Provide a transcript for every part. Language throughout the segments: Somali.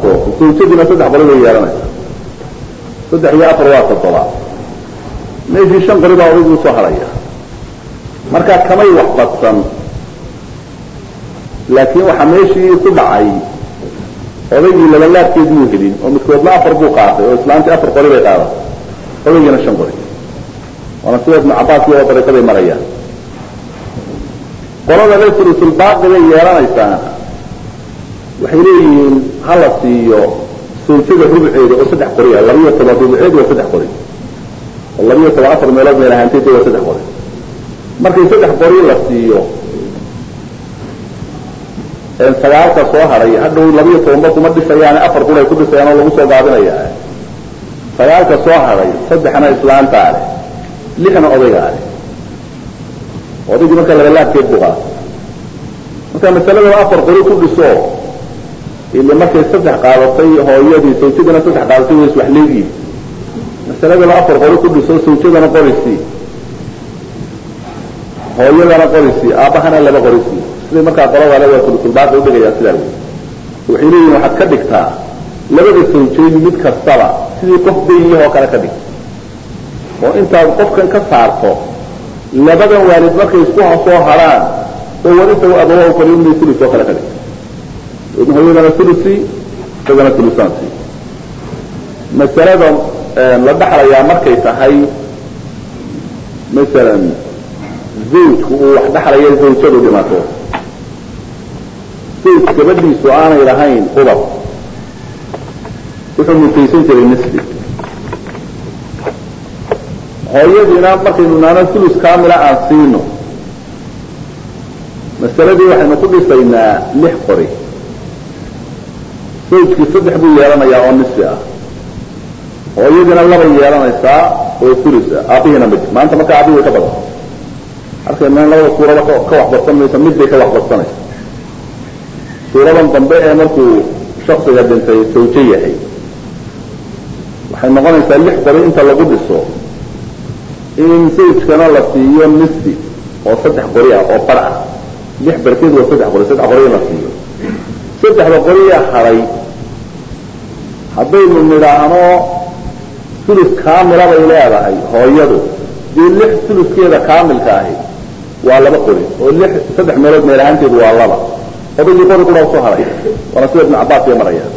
baxsato zawjadiina saddex qori bay yeelanaysaa saddex iyo afar waa toddoba meeshii shan qori baa odaygu usoo haraya markaa kamay wax badsan laakiin waxaa meeshii ku dhacay odaygii labalaabkeed muu helin oo midkoodna afar buu qaatay oo islaantii afar qori bay qaadatay odaygiina shan qori waana sida ibnu cabaas iyo dariiqaday marayaan qolada le sulusulbaaqi bay yeelanaysaa waxay leeyihiin hala siiyo sawjada rubceeda oo saddex qori ah labiyo toban rubceed waa saddex qori oo labiyo toban afar meelood meel ahaanteed waa saddex qori markay saddex qori la siiyo sagaalka soo haray hadhow labiyo tobanba kuma dhisayaane afar qur ay ku dhisayaan oo lagu soo gaabinaya sagaalka soo haray saddexna islaantaa leh lixna odaygaa leh odaygii markaa labalaabkeed buu qaatay marka masaladaba afar qori ku dhiso ile markay saddex qaadatay hooyadii sawjadana saddex qaadatay way iswax leegiin masaladaba afar qori ku dhiso sawjadana qorisii hooyadana qorisii aabbahana laba qorisii siday markaa qolada le waa sulusulbaaqi udhigayaa sidaa wey waxay leeyihin waxaad ka dhigtaa labada sawjeyn mid kastaba sidii qof dayiyahoo kale ka dhig oo intaad qofkan ka saarto labadan waalid markay isku soo haraan oo warisa abawa faliumni ulus oo kale ka dhig hooyadana ulusi isagana ulusaansi masalada la dhaxlayaa markay tahay masalan zawjku uu wax dhaxlaya zawjadu dhimato zawj gabadhiisu aanay lahayn ubad wuxuu mutaysan jiray nisbi hooyadiina markaynu naano ulus kamila aan siino masaladii waxaynu ku dhisaynaa lix qori zawjkii saddex buu yeelanayaa oo nisfi ah hooyadiina labay yeelanaysaa oo ulus ah aabihiina mid maanta marka aabihi way ka badan arkayna labada suurada ka waxbadsan maysa mid bay ka waxbadsanaysa suuradan dambe ee markuu shaksiga dhintay sawjo yahay waxay noqonaysaa lix qori inta lagu dhiso in zawjkana la siiyo nisfi oo saddex qori ah oo bar ah lix barkeed waa saddex qori saddex qori in la siiyo saddexda qoriya haray haddaynu nidhaahno sulus kaamila bay leedahay hooyadu dee lix suluskeeda kaamilka ahi waa laba qori oo lix saddex meelood meel ahaanteedu waa laba odaygii qori qura soo haray waana sida ibnu cabaas iyo maraya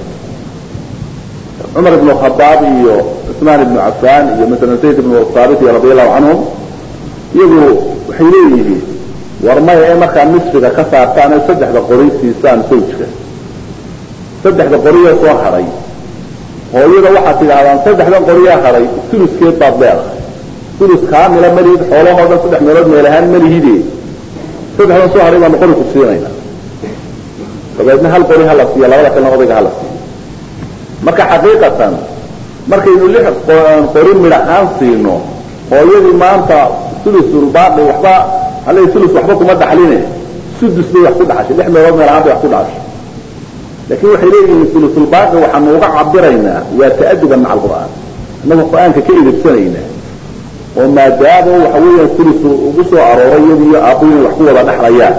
cumar ibnu khadaab iyo cusmaan ibnu cafaan iyo masalan zayd ibnu saabit iyo radi allahu canhum iyagu waxay leeyihiin war maya ee markaa nisfiga ka saartaan ee saddexda qori siisaan sawjka saddexda qoriya soo haray hooyada waxaad tidhaahdaan saddexdan qoriyaa haray suluskeed baad leedahay sulus kaamila malihid xoolahoodan saddex meelood meel ahaan malihide saddexdan soo haray baanu qori ku siinayna dabeedna hal qori hala siiya labada kalena odayga hala siiyo marka xaqiiqatan markaynu lix qori midhahaan siino hooyadii maanta sulusulbaaqi waxba hal sulus waxba kuma dhaxline sudus bay wax ku dhaxashay lix meelood meel ahaan bay wax ku dhaxashay laakiin waxay leeyihiin sulusulbaaqi waxaanu uga cabiraynaa waa ta'aduban maca alqur'aan innagu qur-aanka ka idibsanaynaa oo maadaama waxa weeyaan sulus ugu soo arooray iyadiiyo aabbuhu wax ku wada dhaxlayaan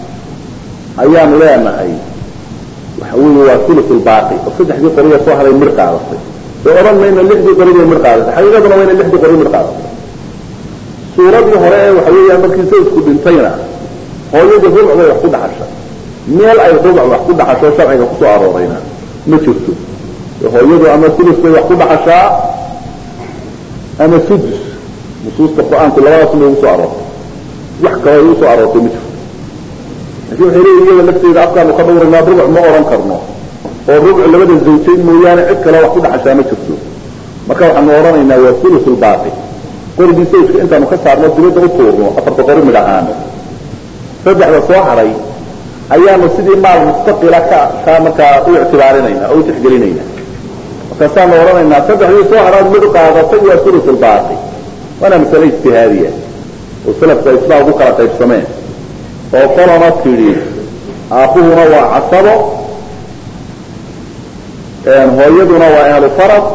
ayaanu leenahay waxa weeye waa sulusulbaaqi oo saddexdii qoriya soo haray mir qaadatay oo odhan mayna lixdii qori bay mir qaadatay xaqiiqaduna wayna lixdii qori mir qaadatay suuradii hore ee waxa weeyaan markii sawjku dhintayna hooyadii rubuc bay wax ku dhaxashay meel ay rubuc wax ku dhaxasho sharciga kusoo aroorayna ma jirto hooyadu ama sulus bay wax ku dhaxashaa ama sudus nusuusta qur-aanku labadaas bay ugu soo aroortay wax kale ay usoo aroortay ma jirto lakin waxay leeyihin iyada lafteeda afkaanu ka dhawraynaa rubuc ma oran karno oo rubuc labada zawjayn mooyaane cid kale wax ku dhaxashaa ma jirto marka waxaanu odhanaynaa waa sulusulbaaqi qorigii sawjka intaanu ka saarno dibadda u tuurno afarta qori midh ahaan saddexda soo haray ayaanu sidii maal mustaqila ka ka markaa u ictibaarinayna oo u tixgelinayna markaasaanu odhanaynaa saddexdii soo haraad mid qaadatay waa sulusulbaaqi waana masale ijtihaadiya oo salafku ay sidaa ugu kala qaybsameen oo qolana tidhi aabbuhuna waa casabo hooyaduna waa ahlu farad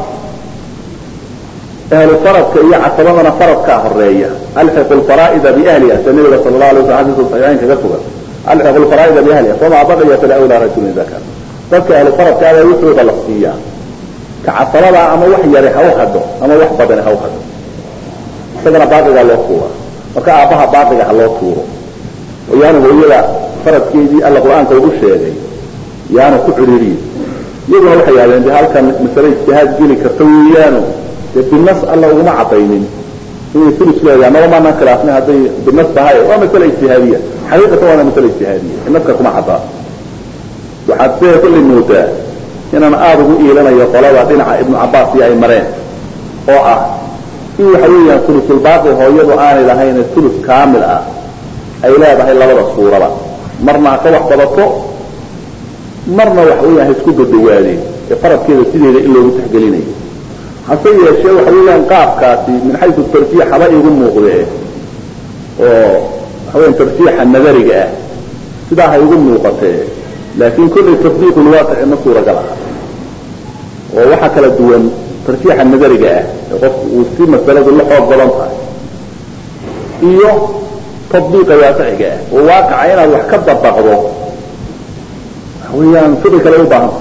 ahlu faradka iyo casabadana faradkaa horeeya alxiqu lfaraa'ida biahliha sida nabiga sala la alay waslam xadiisu saxiixayn kaga sugan alxiqu lfaraa'ida biahliha famaa baqiya falawlaa rajulin dakar dadka ahlu faradkaada wuxuuda la siiyaa ka casabada ama wax yari ha u hadho ama wax badani ha u hadho isagana baaqigaa loo tuura marka aabbaha baaqiga ha loo tuuro oo yaanu hooyada faradkeedii alla qur-aanka ugu sheegay yaanu ku cidhiiriyin iyaguna waxay yidhahdeen de halkan masale ijtihaad geli karta weeyaano dee binas alla uguma cadaynin inay sulus leedahay maba maanaan khilaafnay hadday binas tahay waa masale ijtihaadiya xaqiiqatan waana masale ijtihaadiya naska kuma caddaa waxaad see kulli moodaa inaan aada ugu iilanayo qolada dhinaca ibnu cabaas iyo ay mareen oo ah in waxa weeyaan sulusulbaaqi hooyadu aanay lahayn sulus kaamil ah ay leedahay labada suuraba marna ha ka wax badato marna waxa weeyaan ha isku dadawaadeen ee faradkeeda sideeda in loogu taxgelinayo hase yeeshee waxa weeyaan qaabkaasi min xaysu tarjiix haba igu muuqdee oo waxa weyan tarjiixa nadariga ah sidaa ha igu muuqatee laakin kullay tasdiiqu lwaaqici ma suuragal aha oo waxaa kala duwan tarjiixa nadariga ah ee qofku uu si masaladu la xoog badan tahay iyo tadbiiqa waaqiciga ah oo waaqica inaad wax ka dabaqdo waxa weeyaan fiqi kale u baahan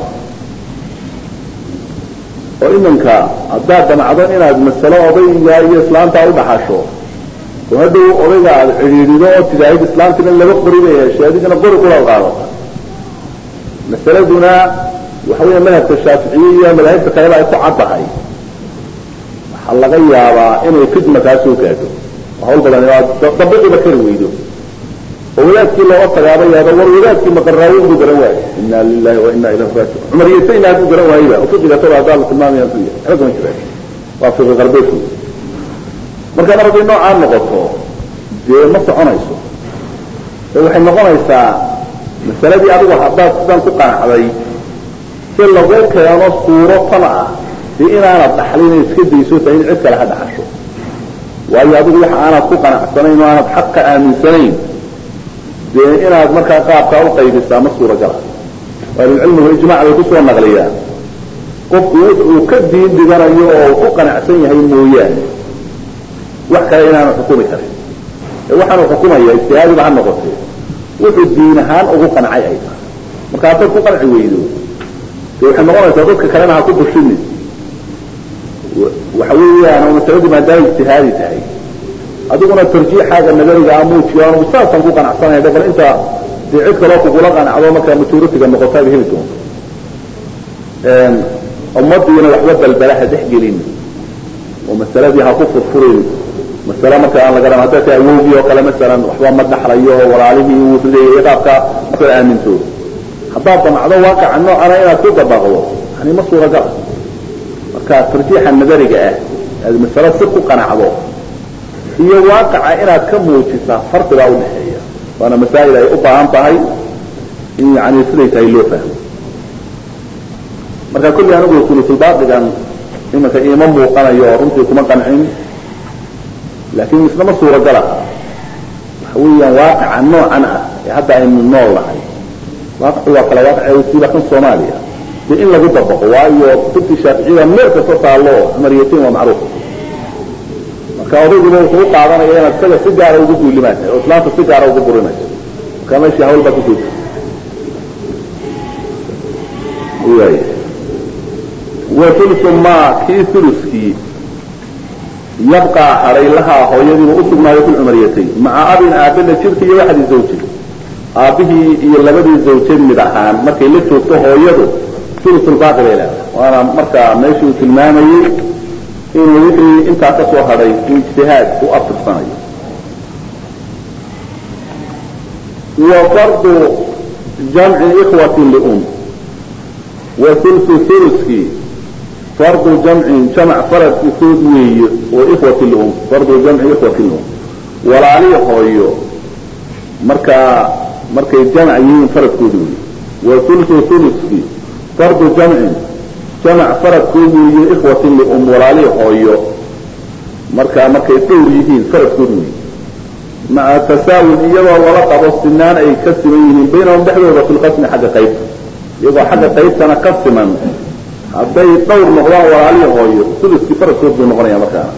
oo iminka haddaad damacdo inaad masalo odayga iyo islaamtaa udhaxasho oo hadhow odayga aada cidhiidido oo tidaahid islaamtina laba qori bay heshay adigana qori kula qaadata masaladuna waxa weya madhabka shaaficiye iyo madaahibta kaleba ay ku caddahay waxaa laga yaabaa inay fitna kaa soo gaadho oo hawl badan dabiqiba kari weydo oo wadaadkii looga tagaaba yaado war wadaadkii maqaraayo buu garan waayo ina lilahi wa ina ilayhi raajiun cumar yasayna hadduu garan waayba oo fiqiga tada haddaa la tilmaamaya ku yahay waxba kama jiraan waa fiqi qarbeed marka mar hadday noocaa noqoto dee ma soconayso ee waxay noqonaysaa masaladii adigu haddaad sidan ku qanacday si lagu keeno suuro tan ah dee inaanad dhaxlin iska dayso ta in cid kale ha dhaxasho waayo adigu waxa aanad ku qanacsanayn oo aanad xaqa aaminsanayn dee inaad markaa qaabkaa uqaybisaa ma suuragal ah ahlulcilmigu ijmac bay kusoo naqliyaan qofku wuxuu ka diin dhiganayo oo ku qanacsan yahay mooyaane wax kale inaanu xukumi karin ee waxaanu xukumaya ijtihaadiba ha noqotee wuxuu diin ahaan ugu qancay ay tahay marka haddaad ku qanci weydo de waxay noqonaysaa dadka kalena ha ku bushini waxa weeyaan oo masaladii maadaama ijtihaadi tahay adiguna tarjiixaaga nadariga a muujiyo anugu saasaan ku qanacsanay bal inta dee cid kaloo kugula qanacdo markaa majoritiga noqotaaba heli doonto ummadiina waxba balbalaha dhex gelin oo masaladii ha ku furfurin masale marka aan la garan hadday tahay awowgii oo kale masalan waxba ma dhaxlayo oo walaalihii uu rideeyay qaabka markaad aaminto haddaad damacdo waaqaca noocana inaad ku dabaqdo yani ma suuragala marka tarjiixa nadariga ah aad masalo si ku qanacdo iyo waaqaca inaad ka muujisaa farqibaa udhaxeeya waana masaa'il ay u baahan tahay in yani siday tahay loo fahmo marka kulli anigu sulusulbaqigan imanka iima muuqanayo oo runtii kuma qancin laakin isna ma suuragal aha waxa weeyaan waaqaca noocan ah ee hadda aynu nool nahay waaqacu waa kala waaqace siiba kan soomaaliya dee in lagu dabaqo waayo kutubtii shaaficiyada meel kasta taallo cumariyatiin waa macruuf marka odayguba wuxuu u qaadanaya inaad isaga si gaara ugu duulimaatay oo islaamta si gaara ugu burinayso marka meeshii hawl baa kusoo way wa ulusu ma kii uluskii yabqaa haray lahaa hooyadiiba usugnaayo fi lcumariyatayn maca abin aabila jirka iyo waxdii zawji aabbihii iyo labadii zawjad mid ahaan markay la joogto hooyadu ulusulbaaqi bay leedahay waana markaa meeshii uu tilmaamayey inuu wixii intaa ka soo hadhay uu ijtihaad u afirsanayo wa fardu jamci ikhwatin lium wa sulsu suluskii fardu jamcin jamac faradkiisood weeye oo ikhwati lium fardu jamci ikhwati lium walaalii hooyo markaa markay jamac yihiin faradkooda weeye wa sulsu suluskii fardu jamcin jamac faradkood weeye ikhwati lium walaalii hooyo markaa markay dhowr yihiin faradkood weeye maca tasaawin iyadoo lala qabo sinaan ay ka siman yihiin baynahum dhexdooda fi lqasmi xagga qaybta iyagoo xagga qaybtana ka siman hadday dhowr noqdaan walaalihii hooyo suluskii faradkood buu noqonaya markaana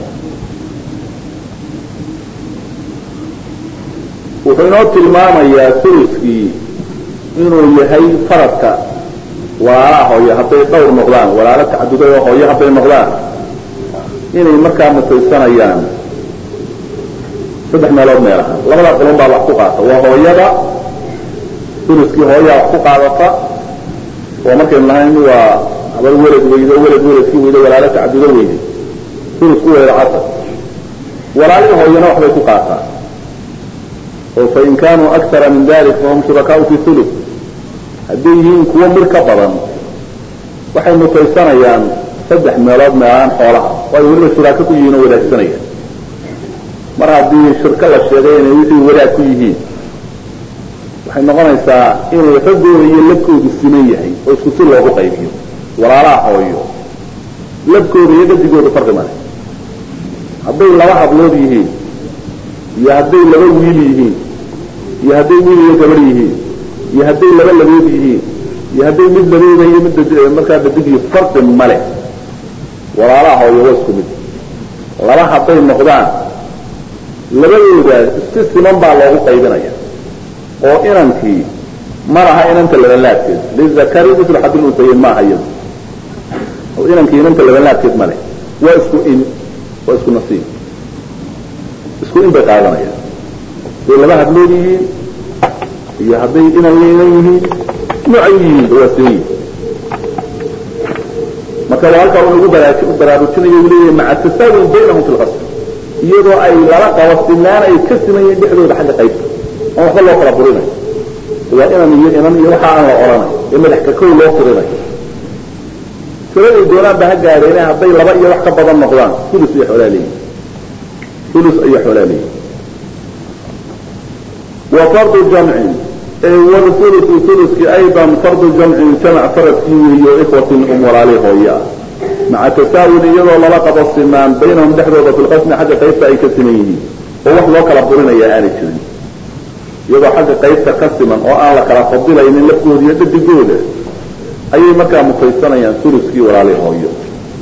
wuxuu inoo tilmaamayaa suluskii inuu yahay faradka walaalaha hooyo hadday dhowr noqdaan walaalo tacaduday oo hooyo hadday noqdaan inay markaa mutaysanayaan saddex meelood meel ahaan labada qolon baa wax ku qaata waa hooyada uluskii hooyaa wax ku qaadata oo markaynu lahayn waa habar welad weydo welad weladkii weydo walaalo tacadudo weyde ulusku weydo casar walaalihii hooyana waxbay ku qaataan oo fain kaanuu akara min dalik fahum shurakaau fi ulu hadday yihiin kuwo mir ka badan waxay mutaysanayaan saddex meelood meelaan xoolaha waayo weliba shuraako ku yihiin oo wadaagsanayaan mar haddii shirko la sheegay inay wixii wadaag ku yihiin waxay noqonaysaa inay raggooda iyo labkoodu siman yahay oo isku si loogu qaybiyo walaalaha hooyo labkooda iyo gadigooda farqi male hadday laba hablood yihiin iyo hadday laba wiil yihiin iyo hadday wiil iyo gabar yihiin iyo hadday laba labood yihiin iyo hadday mid labooda iyo mid markaa dadigii farqi male walaalaha hooyo waa isku mid laba hadday noqdaan labadooda si siman baa loogu qaybinaya oo inankii ma laha inanta labanlaadkeed lizakari mitlu xadil unsayin maaha iyadu oo inankii inanta labanlaadkeed male waa isku in waa isku nasiib isku in bay qaadanayaan hadday laba hadlood yihiin iyo hadday inan inan yihiin noocay yihiin waa siman yihin marka waa halkaa uu nagu baraarujinayo u leeyahay maca tasaawun baynahum fi lqasr iyadoo ay lala qabo sinaan ay ka siman yihiin dhexdooda xagga qaybta oon waxba loo kala burinayo waa inan iyo inan iyo waxa aan la odhanay ee madaxka kow loo tirinayo tiraday doonaan ba ha gaadheene hadday laba iyo wax ka badan noqdaan ulus iyo xoolaa leeyihin ulus iyo xoolaa leeyihin wa fardu jamcin wlulusu uluskii aydan fardu jamcin jamac faradkii weeyo ikhwatin um walaali hooye ah maca tasaawun iyadoo lala qabo sinaan baynahum dhexdooda fi lqasmi xagga qaybta ay ka siman yihiin oo wax loo kala burinaya aanay jirin iyadoo xagga qaybta ka siman oo aan la kala fadilaynin lafkooda iyo dhadigooda ayay markaa mutaysanayaan uluskii walaali hooyo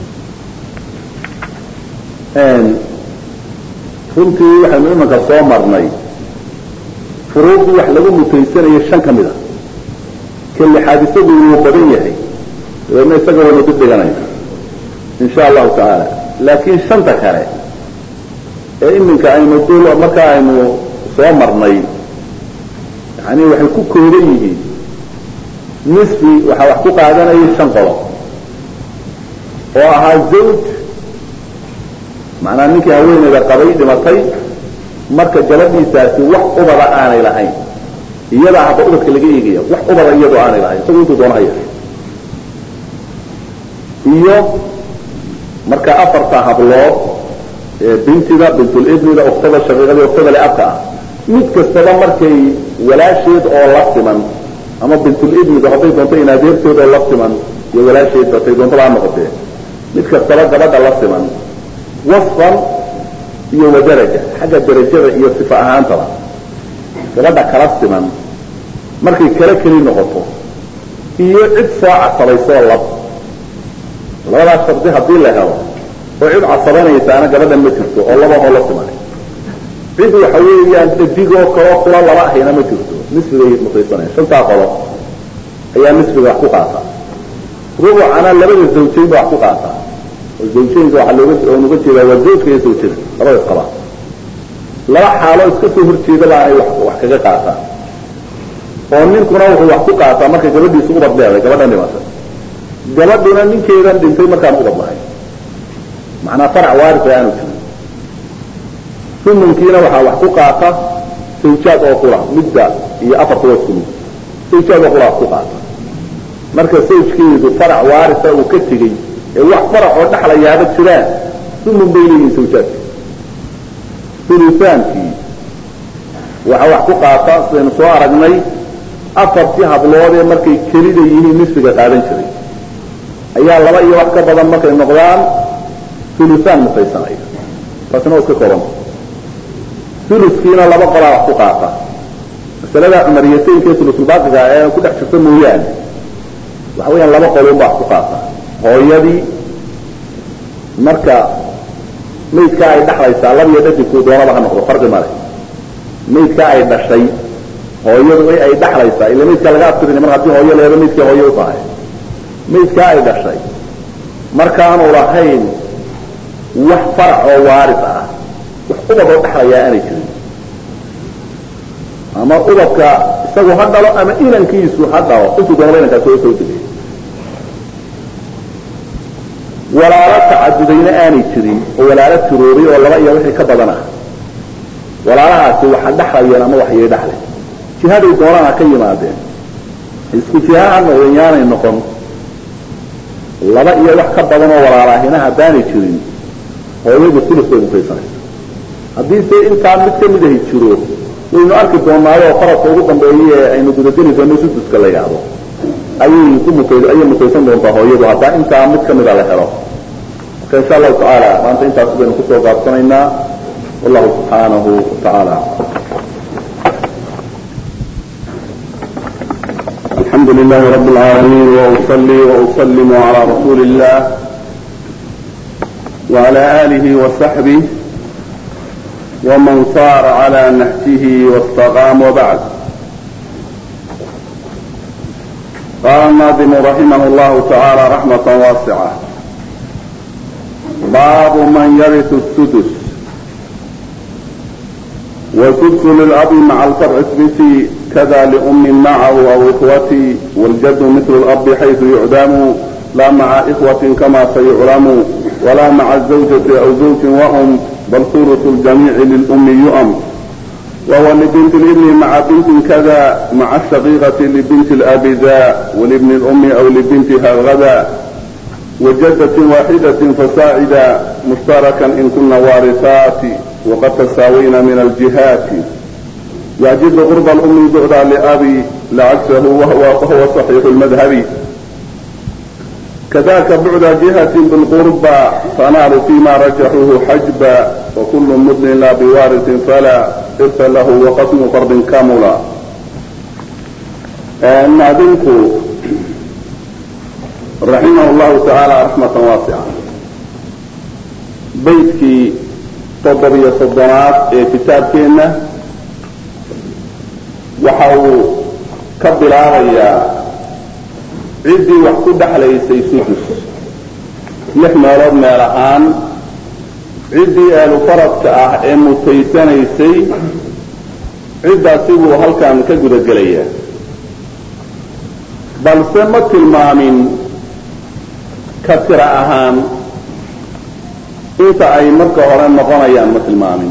runtii waxaynu imanka soo marnay furuuqdii wax lagu mutaysanayo shan ka mid a ka lixaad isagu wuu badan yahay dabeedna isaga waynu dib dhiganayna insha allahu tacaala laakiin shanta kale ee iminka aynu dul markaa aynu soo marnay yani waxay ku kooban yihiin nisfi waxaa wax ku qaadanayay shan qodob oo ahaa zawj macnaa ninkii haweeneyda qabay dhimatay marka gabadhiisaasi wax ubada aanay lahayn iyadaa hadda ubadka laga eegaya wax ubada iyadoo aanay lahayn isagu intuu doona haya iyo marka afarta hablood bintida bintulibnida uktada shaqiiqada uktada leabka ah mid kastaba markay walaasheed oo la siman ama bintulibnida hadday doonto inaadeerteed oo la siman iyo walaasheed batay doontaba ha noqotee mid kastaba gabadha la siman wasfan iyo wadaraja xagga darajada iyo sifa ahaantaba gabadha kala siman markay kala keli noqoto iyo cid soo casabaysoo lab labadaas shardi haddii la helo oo cid casabanaysaana gabadhan ma jirto oo laba oo la siman cid waxa weeyaan dhadigoo kaloo kula laba ahayna ma jirto nisfigay mutaysanaya shantaa qodob ayaa nisfiga wax ku qaata rubucana labada zawjayn ba wax ku qaata oo zawjaynka waxaa looga oon uga jeedaa waa zawjka iyo zawjada labada isqaba laba xaalo iska soo horjeedaba ay wax wax kaga qaataan oo ninkuna wuxuu wax ku qaataa markay gabadhiisu ubad leedahay gabadhan dhimatay gabadhuna ninkeedan dhintay markaan ubad lahay macnaa farac waarisa aanu jirin sumunkiina waxaa wax ku qaata zawjaad oo qura midda iyo afarta waa isku mid zawjaad oo qura wax ku qaata marka sawjkeedu farac waarisa uu ka tegey ee wax farac oo dhexlayaaba jiraan sumun bay leeyihin zawjaadka sulusaankii waxaa wax ku qaata sidaynu soo aragnay afartii habloodee markay kelida yihiin nisfiga qaadan jiray ayaa laba iyo wax ka badan markay noqdaan sulusaan mutaysanaya taasina waa iska koranta suluskiina laba qolaa wax ku qaata masalada cumariyataynka ee sulusulbaaqiga ee ku dhex jirta mooyaane waxa weeyaan laba qolun baa wax ku qaata hooyadii marka maydkaa ay dhaxlaysaa labiyo dhadigku doonaba ha noqdo farqi male maydkaa ay dhashay hooyadu ay dhaxlaysaa ila maydkaa laga abtirin mar haddii hooyo leedo maydkii hooyo u tahay maydkaa ay dhashay markaanu lahayn wax farac oo waaris ah wax ubadoo dhexlayaa aanay jirin ama ubadka isagu ha dhalo ama inankiisu ha dhalo intuu doonaba inankaas soo soo degay walaalo tacadudayna aanay jirin oo walaalo tiroobay oo laba iyo wixii ka badan ah walaalahaasi waxa dhexlayeen ama waxyay dhexleen jihaday doonaan ha ka yimaadeen isku jiha ha noqdeen yaanay noqon laba iyo wax ka badan oo walaalaahina haddaanay jirin hooyadu sulus bay mutaysanaysa haddii se intaa mid kamid ahi jiro waynu arki doonaayo faradka ugu dambeeya ee aynu gudageli doono suduska la yidhaahdo ayay ku mut ayay mutaysan doontaa hooyadu haddaa intaa mid kamida la helo marka insha allahu tacaala maanta intaas baynu kusoo gaabsanaynaa wallahu subxaanahu watacaala الحمد لله رب العالمين وأصلي وأسلم على رسول الله وعلى آله وصحبه ومن صار على نهجه واستقام وبعد قال الناظم رحمه الله تعالى رحمة واسعة باب من يرث السدس والسدس للأب مع الفرع اثبتي كذا لأم معه أو إخوتي والجد مثل الأب حيث يعدم لا مع إخوة كما سيعلم ولا مع الزوجة أو زوج وأم بل ثلث الجميع للأم يؤم وهو لبنت الابن مع بنت كذا مع الشقيقة لبنت الأب ذا ولابن الأم أو لبنتها غدا وجدة واحدة فساعدا مشتركا إن كن وارثات وقد تساوين من الجهات يعجز قرب الأم بعدا لأبي لعكسه وهو, وهو صحيح المذهب كذاك بعد جهة بالقربى فنال فيما رجحوه حجبا وكل مدن لا بوارث فلا إرث له وقسم فرد كاملا نادمك رحمه الله تعالى رحمة واسعة بيتك toddobiyo soddonaad ee kitaabkeenna waxa uu ka bilaabayaa ciddii wax ku dhexlaysay sudus lix meelood meel ahaan ciddii ahlu faradka ah ee mutaysanaysay ciddaasi buu halkan ka gudagelayaa balse ma tilmaamin ka tira ahaan inta ay marka hore noqonayaan ma tilmaamin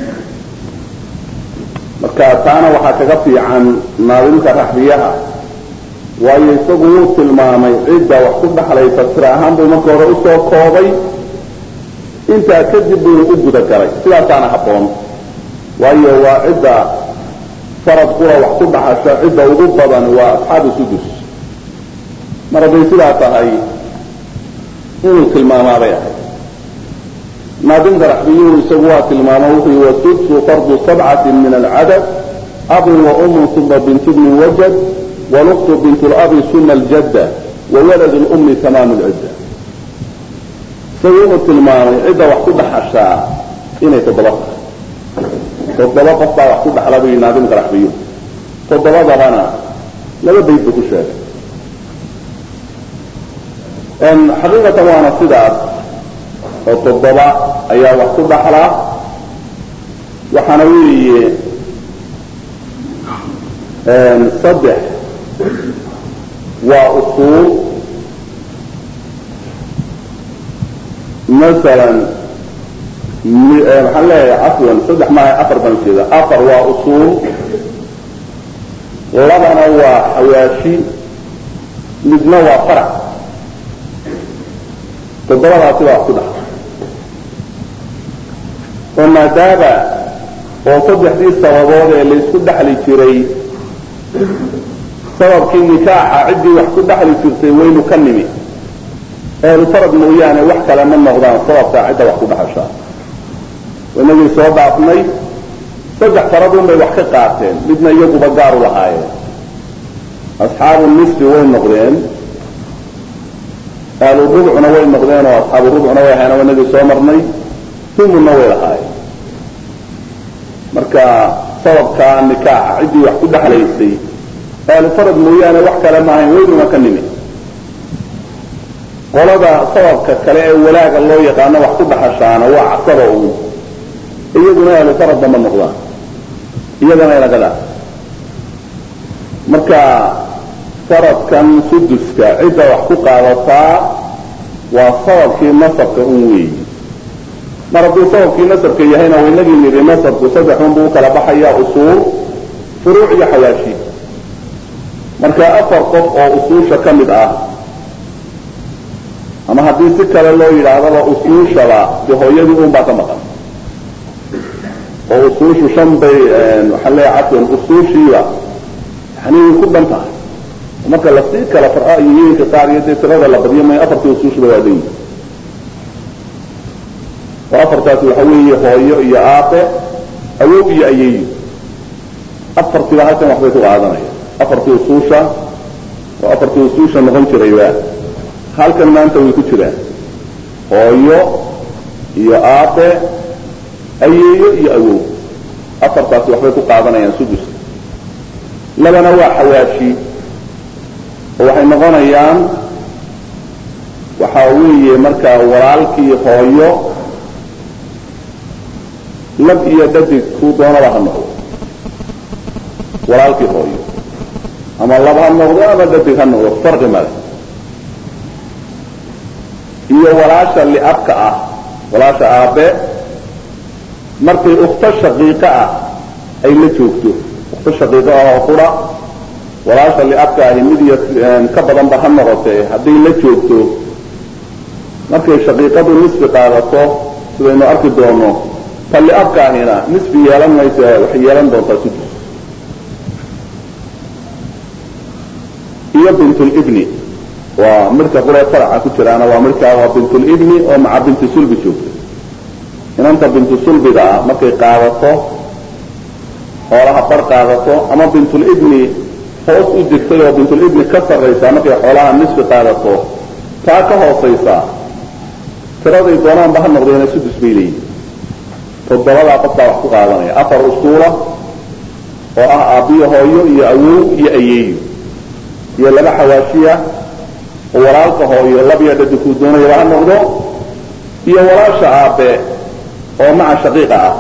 marka taana waxaa kaga fiican naadimka raxbiyaha waayo isagu wuu tilmaamay cidda wax ku dhexlaysa tira ahaan buu marka hore usoo koobay intaa kadib buu u gudagalay sidaasaana habboon waayo waa cidda farad qura wax ku dhaxasha cidda ugu badan waa asxaabu sudus mar hadday sidaa tahay inuu tilmaamaabay ahay naadimka raxbiyuhu isagu waa tilmaamo wuxuu wasudsu fardu sabcati min alcadad abun wa umun uma bintu bnin wajad waluktu bint labi suma aljadda wawalad lummi tamaamu lcidda isagu wuxuu tilmaamay cidda wax ku dhaxashaa inay toddoba tahay toddoba qof baa wax ku dhaxla buyi naadimka raxbiyuhu toddobadabana laba bayd buu ku sheegay xaqiiqatan waana sidaas oo toddoba ayaa wax ku dhaxlaa waxaana weeye saddex waa usuul masalan maxaan leeyahay cafwan saddex maaha afar baan jeeda afar waa usuul labana waa xawaashi midna waa farac toddobadaasi baa wax ku dhaxla oo maadaama oo saddexdii sababood ee laysku dhexli jiray sababkii nikaaxa ciddii wax ku dhexli jirtay waynu ka nimi ehlufarad mooyaane wax kale ma noqdaan sababkaa cidda wax ku dhexashaa inagii soo dhaafnay saddex faradun bay wax ka qaateen midna iyaguba gaaru lahaayeen asxaabu nisfi way noqdeen ahlu rubcuna way noqdeen oo asxaabu rubcuna way ahayen inagii soo marnay humuna way lahaayeen marka sababkaa nikaaxa ciddii wax ku dhexlaysay ahlu farad mooyaane wax kale maahayn waynuna ka nimi qolada sababka kale ee walaaga loo yaqaano wax ku dhaxashaana waa casaba uun iyaguna ahlu faradba ma noqdaan iyagana inagadaa marka faradkan suduska cidda wax ku qaadataa waa sababkii nasabka un weeyi mar hadduu sababkii nasabka yahayna waynagii nidhi nasabku saddexun buu ukala baxaya usuul furuuc iyo xawaashi marka afar qof oo usuusha ka mid ah ama haddii si kale loo yidhaahdaba usuushaba de hooyadii un baa ka maqan oo usuushu shan bay waxaan leeya cafwan usuushiiba yani way ku dhan tahay marka lasii kala farco iyo yeelka qaar iyo dee tirada la badiyo may afartii usuushiba waa dayi oo afartaasi waxa weeye hooyo iyo aabe awow iyo ayeeyo afartiiba halkan waxbay ku qaadanaya afartii usuusha oo afartii usuusha noqon jirayba halkan maanta way ku jiraan hooyo iyo aabe ayeeyo iyo awow afartaasi waxbay ku qaadanayaan suduska labana waa xawaashi oo waxay noqonayaan waxa weeye markaa walaalkii hooyo lab iyo dhadig kuu doonaba ha noqdo walaalkii hooyo ama lab ha noqdo ama dhadig ha noqdo farqi male iyo walaasha liabka ah walaasha aabe markay ukto shaqiiqa ah ay la joogto ukto shaqiiqa ah oo qura walaasha liabka ahi mid iyo ka badanba ha noqotee hadday la joogto markay shaqiiqadu nisfi qaadato sidaynu arki doono ta liabka ahina nisfi yeelan mayse waxay yeelan doontaa sudus iyo bintulibni waa midhka quree faraca ku jiraana waa midhkaa waa bintulibni oo maca binti sulbi joogta inanta bintu sulbiga ah markay qaadato xoolaha bar qaadato ama bintulibni hoos u degtay oo bintulibni ka sarraysaa markay xoolaha nisfi qaadato taa ka hoosaysaa tiraday doonaanba ha noqdeena sudus bay leeyihin toddobadaa qofbaa wax ku qaadanaya afar usuula oo ah aabbiyo hooyo iyo awow iyo ayeeyo iyo laba xawaashiya oo walaalka hooyo labiyo dhadigkuu doonayaba ha noqdo iyo walaasha aabe oo maca shaqiiqa ah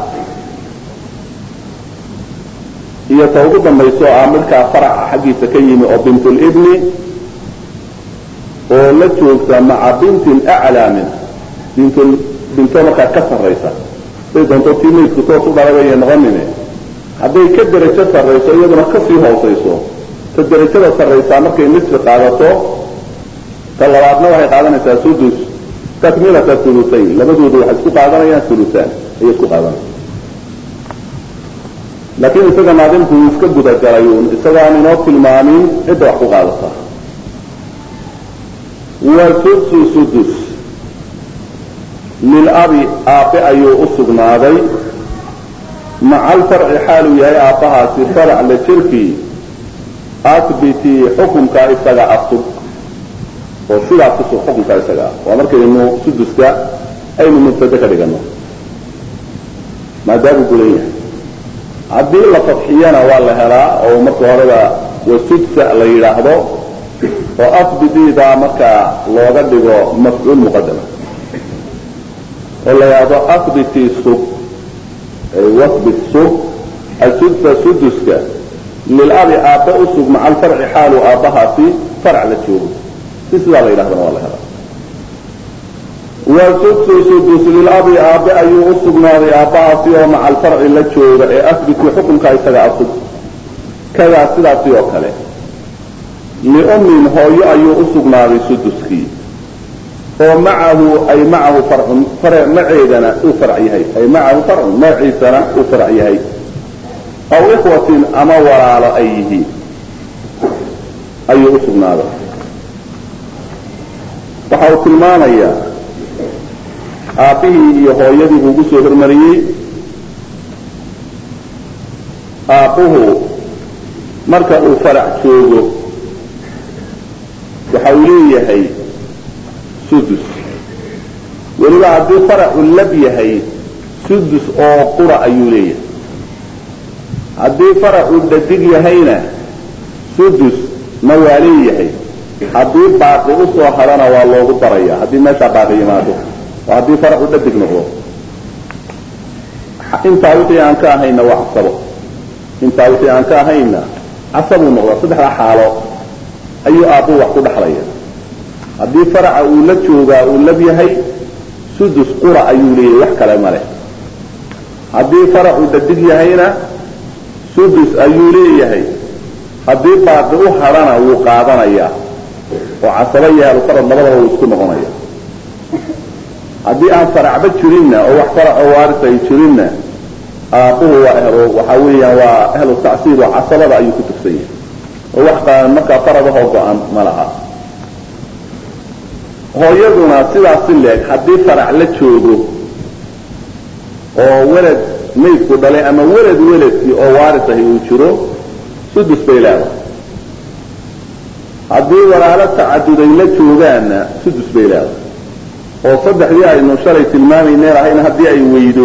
iyo ta ugu dambayso ah midkaa faraca xaggiisa ka yimi oo bintulibni oo la joogta maca bintin aclaa min bintul binto markaa ka sarraysa haday doonto tii maydku toos u dhalay bayay noqonine hadday ka derajo sarrayso iyaduna kasii hoosayso ta derajada sarraysaa markay nisfi qaadato ta labaadna waxay qaadanaysaa sudus takmilata hulusayn labadooda waxay isku qaadanayaan hulusaan ayay isku qaadanaya laakiin isaga naadimku uu iska gudagalay uun isagaan inoo tilmaamin cidda wax ku qaadataa wa sudsu sudus lilabi aabe ayuu u sugnaaday maca alfarci xaaluu yahay aabbahaasi farac la jirkii asbiti xukunkaa isaga asug oo sidaas kusug xukunkaa isaga ah waa markaynu suduska aynu mubtade ka dhigano maadaamuu gulan yahay haddii la fadxiyana waa la helaa oo marka horeba wasudsa la yidhaahdo oo asbidiida markaa looga dhigo mafcuul muqadama oo la yidhaahdo asbiti sug wasbit sug asudsa suduska lilabi aabbe u sug maca alfarci xaalu aabbahaasi farac la joogo si sidaa la yidhahdana waa la helaa wasudsu sudus lilabi aabe ayuu u sugnaaday aabbahaasi oo maca alfarci la jooga ee asbiti xukunka isaga asug kadaa sidaasi oo kale liummin hooyo ayuu u sugnaaday suduskii oo macahu ay macahu farcun fare maceedana uu farc yahay ay macahu farcun maciisana uu farc yahay aw ikhwatin ama walaalo ay yihiin ayuu u sugnaaday waxa uu tilmaamayaa aabbihii iyo hooyadii buu ugu soo hormariyey aabbuhu marka uu farac joogo waxa uu leeyahay sudus weliba haddii faracu lab yahay sudus oo qura ayuu leeyahay haddii faracu dhadig yahayna sudus na waa leeyahay haddii baaqi usoo hadhana waa loogu daraya haddii meeshaa baaqi yimaado oo haddii faracu dhadig noqdo intaa wixii aan ka ahayna waa casabo intaa wixii aan ka ahayna casabuu noqdaa saddexdaa xaalo ayuu aabbu wax ku dhexlaya haddii faraca uu la joogaa uu lab yahay sudus qura ayuu leeyahay wax kale male haddii faracu dhadig yahayna sudus ayuu leeyahay haddii baaqi u hadhana wuu qaadanayaa oo casaba iyo ahlufarad labadaba wuu isku noqonaya haddii aan faracba jirinna oo wax faraco waaris ay jirinna aabbuhu waa ehlo waxaa weeyaan waa ehlu tacsiir oo casabada ayuu ku tugsan yahay oo wax markaa faradahoo go-an ma laha hooyaduna sidaas si leeg haddii farac la joogo oo welad maydku dhalay ama welad weladkii oo waaris ahi uu jiro sudus bay leedahay haddii walaalo tacaduday la joogaanna sudus bay leedahay oo saddexdii aynu shalay tilmaamayneen ahayna haddii ay weydo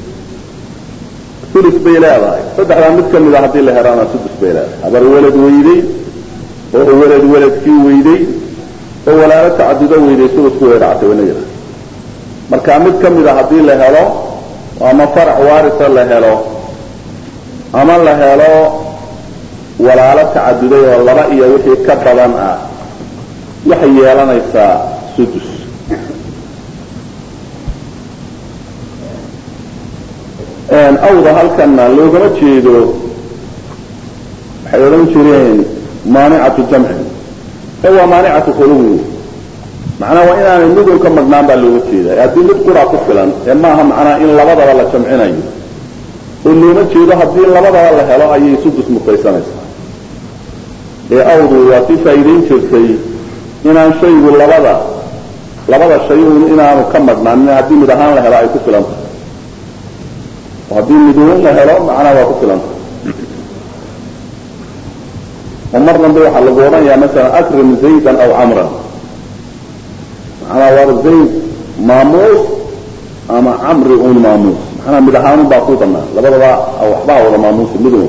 ulus bay leedahay saddexdaa mid ka mid a haddii la helaana sudus bay leedahay habar welad weyday oo welad weladkii weyday oo walaalo tacadudo weyday sulusku way dhactay wana yidhaha marka mid ka mid a haddii la helo ama farac waarisa la helo ama la helo walaalo tacaduday oo laba iyo wixii ka badan ah waxay yeelanaysaa sudus awda halkana loogama jeedo waxay odhan jireen maanicatu jamcin e waa maanicatu khuluwi macnaha waa inaanay midun ka madhnaan baa looga jeeda haddii mid quraa ku filan ee maaha macnaha in labadaba la jamcinayo oo looma jeedo haddii labadaba la helo ayay sudus mutaysanaysaa ee awdu waa si faa'iidayn jirtay inaan shaygu labada labada shay un inaanu ka madhnaanin haddii mid ahaan la helo ay ku filan tahay oo haddii miduun la helo macnaha waa ku filan tahay oo mar dambe waxaa lagu odhanayaa masalan akrim zaydan aw camran macnaha waa zayd maamuus ama camri un maamuus macnaha mid ahaanun baa ku banaan labadaba waxbaha wada maamuusa midun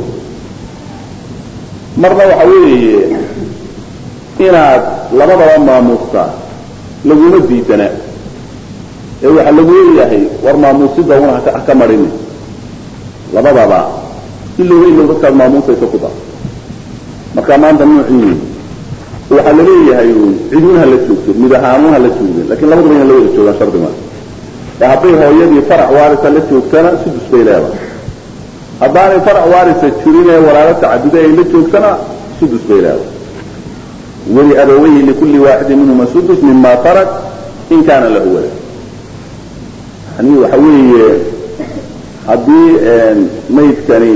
marna waxa weeye inaad labadaba maamuustaa laguma diidana ee waxaa lagu leeyahay war maamuusida una haka marini labadaba ilowba ilow dadkaad maamuusaysa ku dar marka maanta nuucii waxaa laleeyahay cidun hala joogto mid ahaanun hala joogin lakin labadaba ina la wada joogaan shardi maa ee hadday hooyadii farac waarisa la joogtana sudus bay leedahay haddaanay farac waarisa jirin ee walaalo tacaduda ay la joogtana sudus bay leedahay weli abaweyhi likulli waaxidin minhuma sudus mima tarak in kaana lahu walad yani waxa weeye haddii maydkani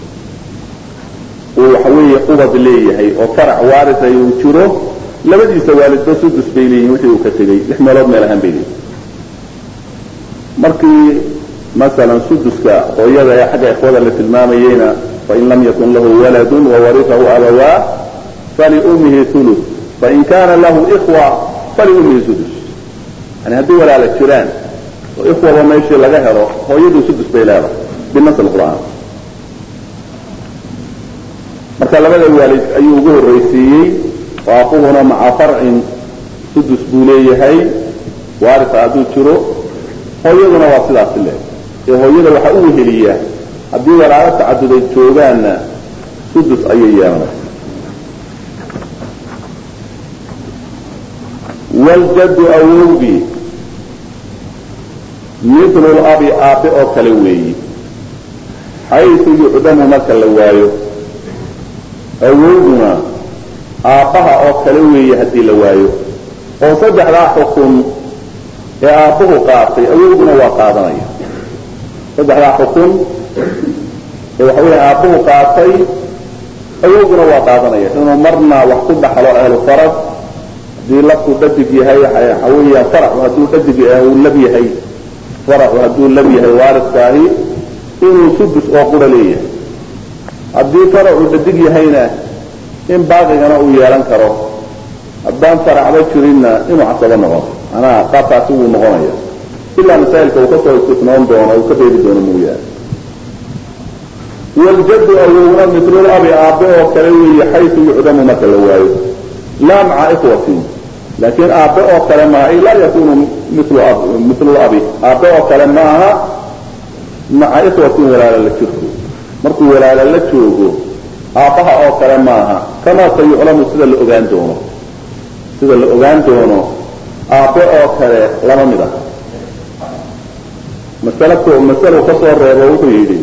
uu waxa weeye ubad leeyahay oo farac waarisa uu jiro labadiisa waalidba sudus bay leeyihin wixii uu ka tegey lix meelood meel ahaan bay leeyihin markii masalan suduska hooyada ee xagga ikhwada la tilmaamayeyna fain lam yakun lahu waladun wawarifahu abawaa faliumihi ulu fain kana lahu ikhwa faliumihi sudus yani haddii walaala jiraan oo ikhwaba meeshii laga helo hooyadu sudus bay leedahay binas qur'aan marka labada waalid ayuu ugu horraysiiyey oo aquhuna maca farcin sudus buu leeyahay waarisa hadduu jiro hooyaduna waa sidaasi le ee hooyada waxaa u weheliya haddii walaalo tacaduday joogaanna sudus ayay yeelanaysa waljaddu awowgii mithlu labi aabe oo kale weeyi xaysu yucdamu marka la waayo awowguna aabbaha oo kale weeye haddii la waayo oo saddexdaa xukun ee aabbuhu qaatay awowguna waa qaadanaya saddexdaa xukun ee waxa weya aabbuhu qaatay awowguna waa qaadanaya inuu marna wax ku dhaxlo ahlu farad haddii labku dhadig yahay waxa weeyaan faracu hadduu dhadig uu lab yahay faracu hadduu lab yahay waariskaahi inuu sudus oo qura leeyahay haddii faracu dhadig yahayna in baaqigana uu yeelan karo haddaan faracba jirinna inuu casabo noqono manaa qaabkaasi wuu noqonaya ilaa masaa'ilka uu kasoo istifnoon doono uu ka beeri doono mooyaane waljaddu awowna mitlul abi aabe oo kale weeye xaysu yucdamu marka la waayo laa maca ikhwatin laakiin aabbe oo kale maaha ay laa yakunu milu ab milu abi aabbe oo kale maaha maca ikhwatin walaala la jirko markuu walaala la joogo aabbaha oo kale maaha kamaa sayuclamu sida la ogaan doono sida la ogaan doono aabbe oo kale lama mid ah masalko masalo ka soo reebo wuxuu yidhi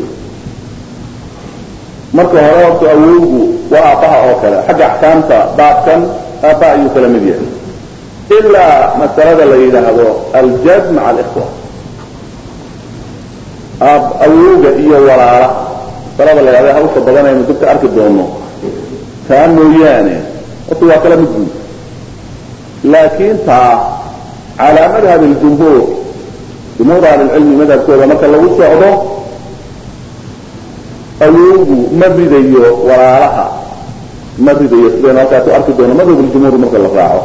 marka hore horta awowgu waa aabbaha oo kale xagga axkaamta baabkan aabbaha ayuu kala mid yahay ilaa masalada la yidhaahdo aljad maca alikhwa awowga iyo walaala masalada la yidhahdo hawsha badanaynu dibka arki doono taa mooyaane horta waa kala mid guud laakiin taa calaa madhab ljumhuur jumhuur ahlilcilmi madhabkooda marka lagu socdo awowgu ma ridayo walaalaha ma ridayo sidaynu halkaas u arki doono madhab ljumhuur marka la raaco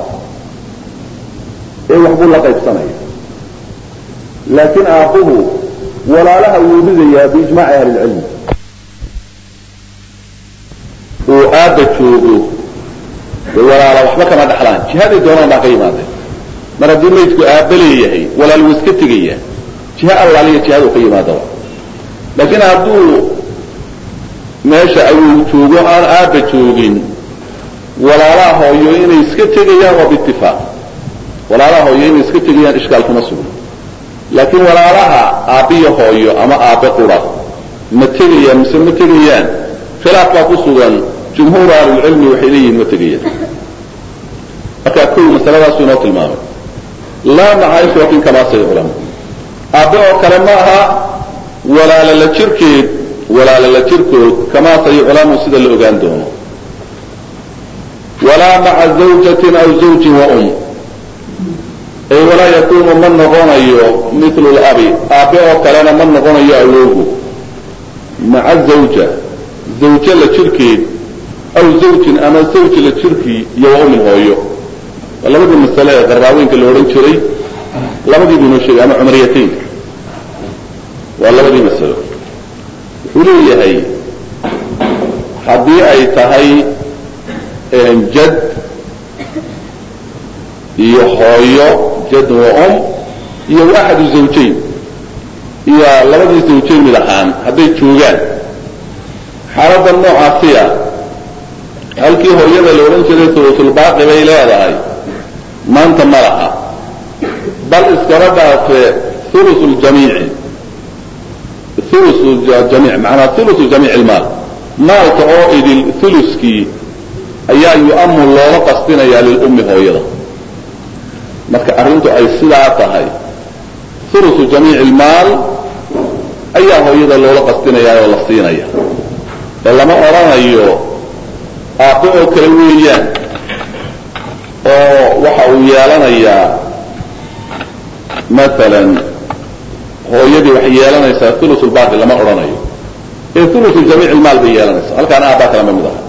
ee waxbuu la qaybsanaya laakiin aabbuhu walaalaha wuu ridayaa biijmaaci ahlilcilmi uu aabba joogo dee walaala waxba kama dhaxlaan jihaday doonaan baa ka yimaadeen mar haddii maydku aabba leeyahay walaal wuu iska tegaya jiha allaaliya jihadu ka yimaadaba laakiin hadduu meesha awow joogo aan aabba joogin walaalaha hooyo inay iska tegayaan waa biitifaaq walaalaha hooyo inay iska tegayaan ishkaal kuma sugno laakiin walaalaha aabbiyo hooyo ama aabbe qura ma tegayaan mise ma tegayaan khilaaf baa ku sugan jumhuur ahlulcilmi waxay leeyihiin ma tegayaan markaa kow masaladaasuu inoo tilmaamay laa maca ikhwatin kamaa sayuclam aabbe oo kale ma aha walaala la jirkeed walaala la jirkood kamaa sayuclamu sida la ogaan doono walaa maca zawjatin aw zawjin wa um ay walaa yakunu ma noqonayo milu labi aabbe oo kalena ma noqonayo awowgu maca zawja zawje la jirkeed aw zawjin ama zawj la jirkii iyo wa umin hooyo waa labadii masale ee qaraaweynka la odhan jiray labadii buu inoo sheegay ama cumriyataynka waa labadii masalo wuxuu leeyahay haddii ay tahay jad iyo hooyo jad wa um iyo axadu zawjayn iyo labadii zawjayn mid ahaan hadday joogaan xaaladda noocaasiya halkii hooyada la odhan jiray sulusulbaaqi bay leedahay maanta ma laha bal iskaba dhaafee ulu ljamiici ulu jamiic macanaa ulu jamiic ilmaal maalka oo idil uluskii ayaa yu-amu loola qastinayaa lilummi hooyada marka arrintu ay sidaa tahay ulu jamiic ilmaal ayaa hooyada loola qastinayaa oo la siinaya ee lama odhanayo aabbe oo kale weeyaan oo waxa uu yeelanayaa maalan hooyadii waxay yeelanaysaa ulu lbaaqi lama odhanayo ee ulu jamiic ilmaal bay yeelanaysaa halkaana aabbaa kalama mid aha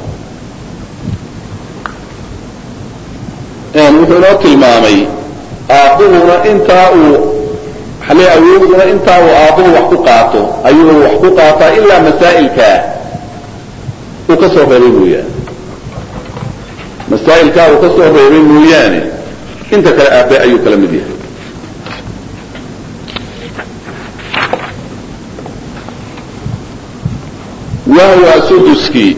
wuxuu inoo tilmaamay aabbuhuna intaa uu xale awowduna intaa uu aabbuhu wax ku qaato ayuu wax ku qaataa ilaa masaa'ilkaa uu ka soo reebay mooyaane masaa'ilkaa uu ka soo reebay mooyaane inta kale aabbe ayuu kala mid yahay wahwa suduskii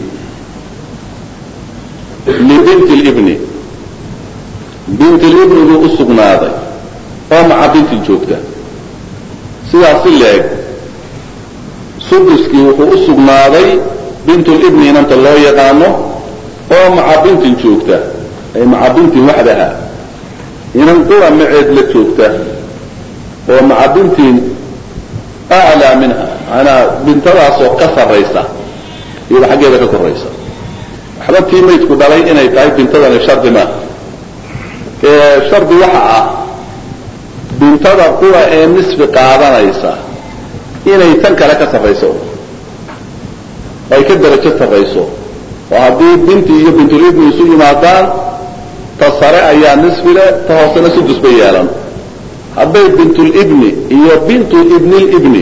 libinti libni binti libni buu u sugnaaday oo maca bintin joogta sidaas si leeg suduskii wuxuu u sugnaaday bintulibni inanta loo yaqaano oo maca bintin joogta ay maca bintin waxdaha inan qura maceed la joogta oo maca bintin aclaa minha maanaa bintadaasoo ka sarraysa iyada xaggeeda ka koraysa waxba tii maydku dhalay inay tahay bintadani shardi maaha ee shardi waxa ah bintada qura ee nisfi qaadanaysa inay tan kale ka sarrayso ay ka darajo sarrayso oo haddii binti iyo bintulibni isu yimaadaan ta sare ayaa nisfi le ta hoosena sudus bay yeelan hadday bintulibni iyo bintu ibnilibni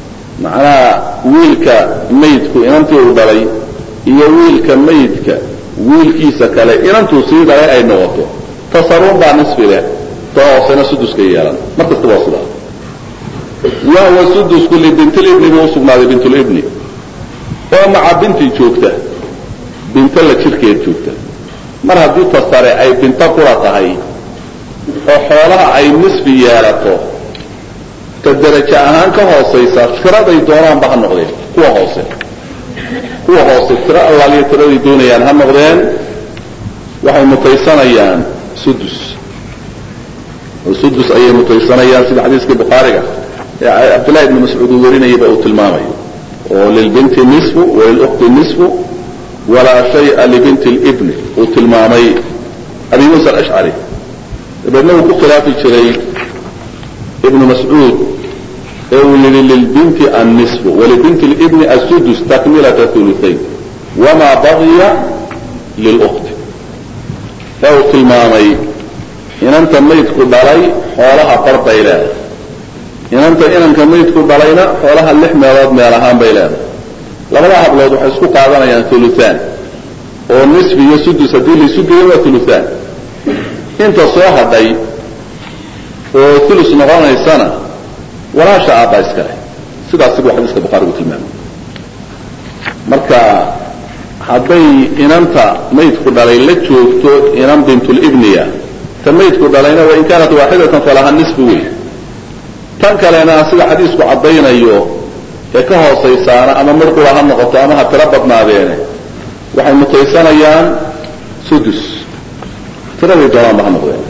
macnaha wiilka maydku inantii uu dhalay iyo wiilka maydka wiilkiisa kale inantuu sii dhalay ay noqoto tasaruun baa nisfi leh ta hoosena suduska yeelan mar kasta waa sidaa wahuwa sudusku libintilibni buu usugnaaday bintulibni oo maca binti joogta binto la jirkeed joogta mar haddii ta sare ay binto qura tahay oo xoolaha ay nisfi yeelato ta darajo ahaan ka hoosaysa tiraday doonaanba ha noqdeen kuwa hoose kuwa hoose tiro allaaliyo tiraday doonayaan ha noqdeen waxay mutaysanayaan sudus oo sudus ayay mutaysanayaan sida xadiiskii bukhaariga ee cabdillahi ibni mascuud uu warinayaba uu tilmaamayo oo lilbinti nisfu walilukti nisfu walaa shaya libinti libni uu tilmaamay abi muusa alashcari dabeedna uu ku khilaafi jiray ibnu mascuud ee uu yihi lilbinti annisfu walibinti libni asudus takmilata uluayn wamaa baqiya lilukti ee uu tilmaamay inanta maydku dhalay xoolaha bar bay leedahay inanta inanka maydku dhalayna xoolaha lix meelood meel ahaan bay leedahay labada hablood waxay isku qaadanayaan uluaan oo nisfi iyo sudus haddii laisu geeyo waa uluaan inta soo hadhay oo ulus noqonaysana walaasha aabba iskale sidaas siguu xadiiska bukhaarigu tilmaamay marka hadday inanta maydku dhalay la joogto inan bintulibniya ta maydku dhalayna wain kaanat waaxidatan falaha nisfi wey tan kalena sida xadiisku caddaynayo ee ka hoosaysaana ama mar qura ha noqoto ama ha tiro badnaadeene waxay mutaysanayaan sudus tiraday doonaanba ha noqdeen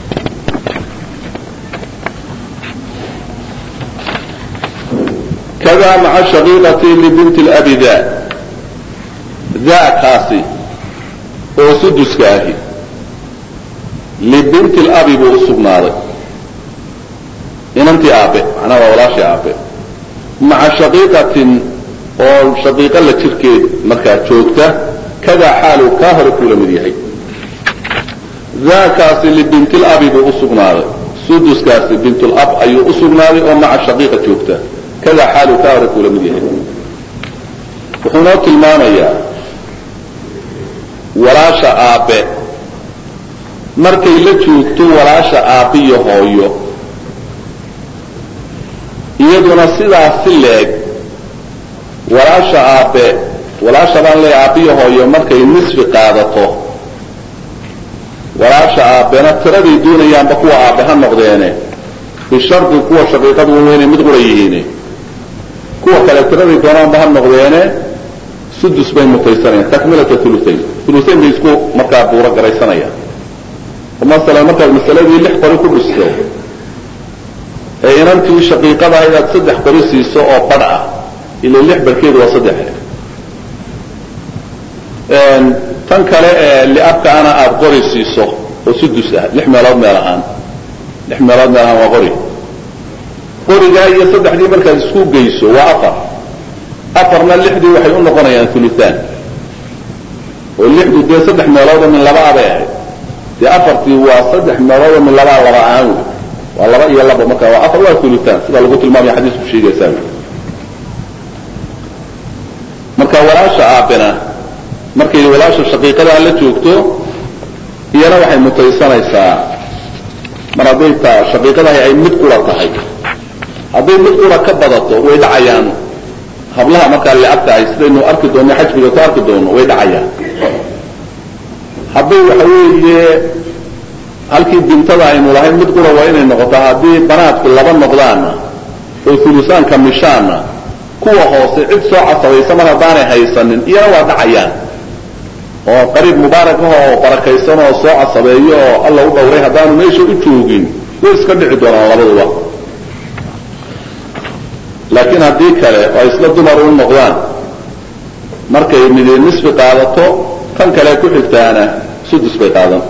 kada maca shaqiiqati libinti labi da daakaasi oo suduska ahi libinti labi buu usugnaaday inantii aabe macnaha waa walaashii aabe maca shaqiiqatin oo shaqiiqa la jirkeed markaa joogta kadaa xaaluu kaa hore kuu la mid yahay daakaasi libintilabi buu usugnaaday suduskaasi bintulab ayuu usugnaaday oo maca shaqiiqa joogta kadaa xaaluu kaa hore kuu la mid yahay wuxuu noo tilmaamayaa walaasha aabe markay la joogto walaasha aabiyo hooyo iyaduna sidaas si leeg walaasha aabe walaasha baan leeya aabiyo hooyo markay nisfi qaadato walaasha aabena tiraday doonayaanba kuwa aabe ha noqdeene bishardi kuwa shaqiiqadu waa inay mid qura yihiin kuwa kale tiraday doonaanba ha noqdeene sudus bay mutaysanayaan takmilata uluayn uluayn bay isku markaa buuro garaysanayaan masalan markaad masaladii lix qori ku dhisto ee inantii shaqiiqada inaad saddex qori siiso oo badh ah ila lix barkeedu waa saddex tan kale ee liabkaana aada qori siiso oo sudus ah lix meelood meel ahaan lix meelood meel ahaan waa qori qorigaa iyo saddexdii markaad isku geyso waa afar afarna lixdii waxay u noqonayaan uluaan oo lixdu dee saddex meeloodoo min laba abay ahayd dee afartii waa saddex meeloodoo min labaa laba ahaan wey waa laba iyo laba marka waa afar waa uluaan sida lagu tilmaamaya xadiisku sheegaysaa marka walaasha aabena markay walaasha shaqiiqadaa la joogto iyana waxay mutaysanaysaa mar hadday ta shaqiiqadahay ay mid qura tahay hadday mid qura ka badato way dhacayaan hablaha markaa liabta ay sidaynu arki doonno xajbiga ku arki doonno way dhacayaan hadday waxa weeye halkii bintada aynu lahayn mid qura waa inay noqotaa haddii banaadku laba noqdaana oo ulusaanka mishaana kuwa hoose cid soo casabaysa mar haddaanay haysanin iyana waa dhacayaan oo qariib mubaarak ah oo barakaysan oo soo casabeeyo oo alla u dhowray haddaanu meesha u joogin way iska dhici doonaan labaduba laakiin haddii kale oo isla dumar u noqdaan markay midi nisfi qaadato tan kale ku xigtaana sudus bay qaadan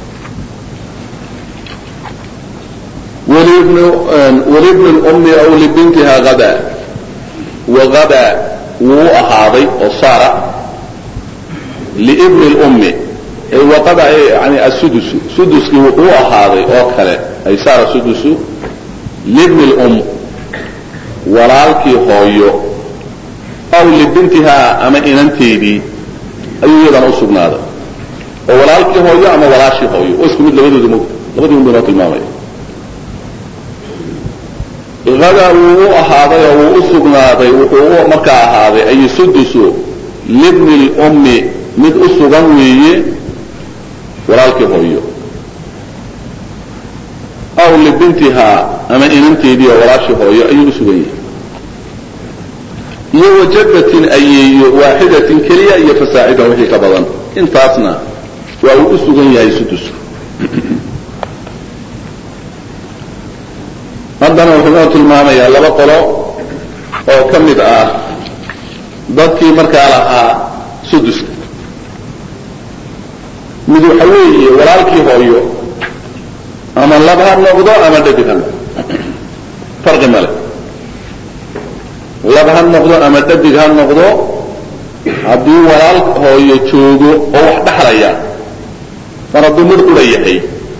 walibni lummi aw libintiha hada wagada wuu ahaaday oo saara liibni lummi waqada yani asudusu suduskii wuxuu ahaaday oo kale ay saara sudusu libni lum walaalkii hooyo aw libintihaa ama inanteedii ayuu iyadana usugnaaday oo walaalkii hooyo ama walaashii hooyo oo isku mid labadooda mogta labadii un baynoo tilmaamaya hadaa wuu u ahaaday oo wuu u sugnaaday wuxuu u markaa ahaaday ay sudusu libni lummi mid u sugan weeye walaalkii hooyo aw libintihaa ama inanteedii oo walaashii hooyo ayuu u sugan yahay iyo wajadatin ayeeyo waaxidatin keliya iyo fasaacidan wixii ka badan intaasna waa uu u sugan yahay sudusku haddana wuxuu noo tilmaamayaa laba qolo oo ka mid ah dadkii markaa lahaa suduska mid waxa weeye walaalkii hooyo ama lab ha noqdo ama dhadig ha noqdo farqi male lab ha noqdo ama dhadig ha noqdo haddii walaal hooyo joogo oo wax dhaxlaya mar hadduu mid qura yahay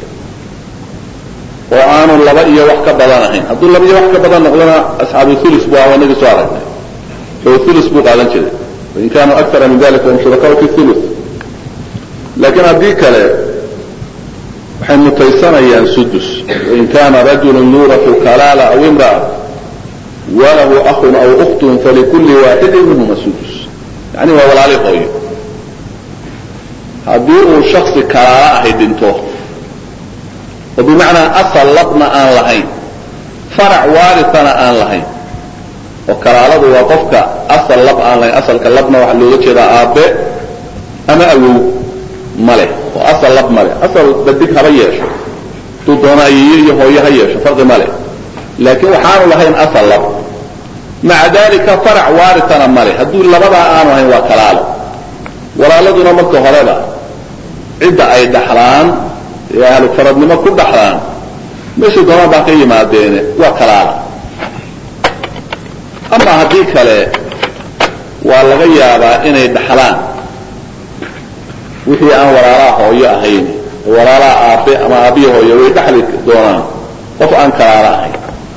oo aanu laba iyo wax ka badan ahayn hadduu laba iyo wax ka badan noqdona asxaabu ulus bu ah inagii soo aragnay oo ulus buu qaadan jiray wain kaanuu akara min dalika hum shurakaau fi ulus laakiin haddii kale waxay mutaysanayaan sudus wain kana rajulu yuurafu kalaala aw imra'a walahu akun aw uktun falikuli waaxidin minhuma sudus yani waa walaali hooyo haddii uu shaksi kalaala ahay dhinto oo bimacnaa asal labna aan lahayn farac waarisana aan lahayn oo kalaaladu waa qofka asal lab aan lahayn asalka labna waxaa looga jeedaa aabe ama awow male oo asal lab male asal dadig haba yeesho hadduu doono ayeeyo iyo hooyo ha yeesho farqi male laakiin waxaanu lahayn asal lab maca dalika farac waarisana male hadduu labadaa aanu ahayn waa kalaalo walaaladuna marka horeba cidda ay dhaxlaan ee ahlu faradnimo ku dhaxlaan meesha doonaan baa ka yimaadeene waa kalaala ama haddii kale waa laga yaabaa inay dhaxlaan wixii aan walaalaha hooyo ahayn oo walaalaha aabe ama aabihi hooyo way dhaxli doonaan qof aan kalaala ahayn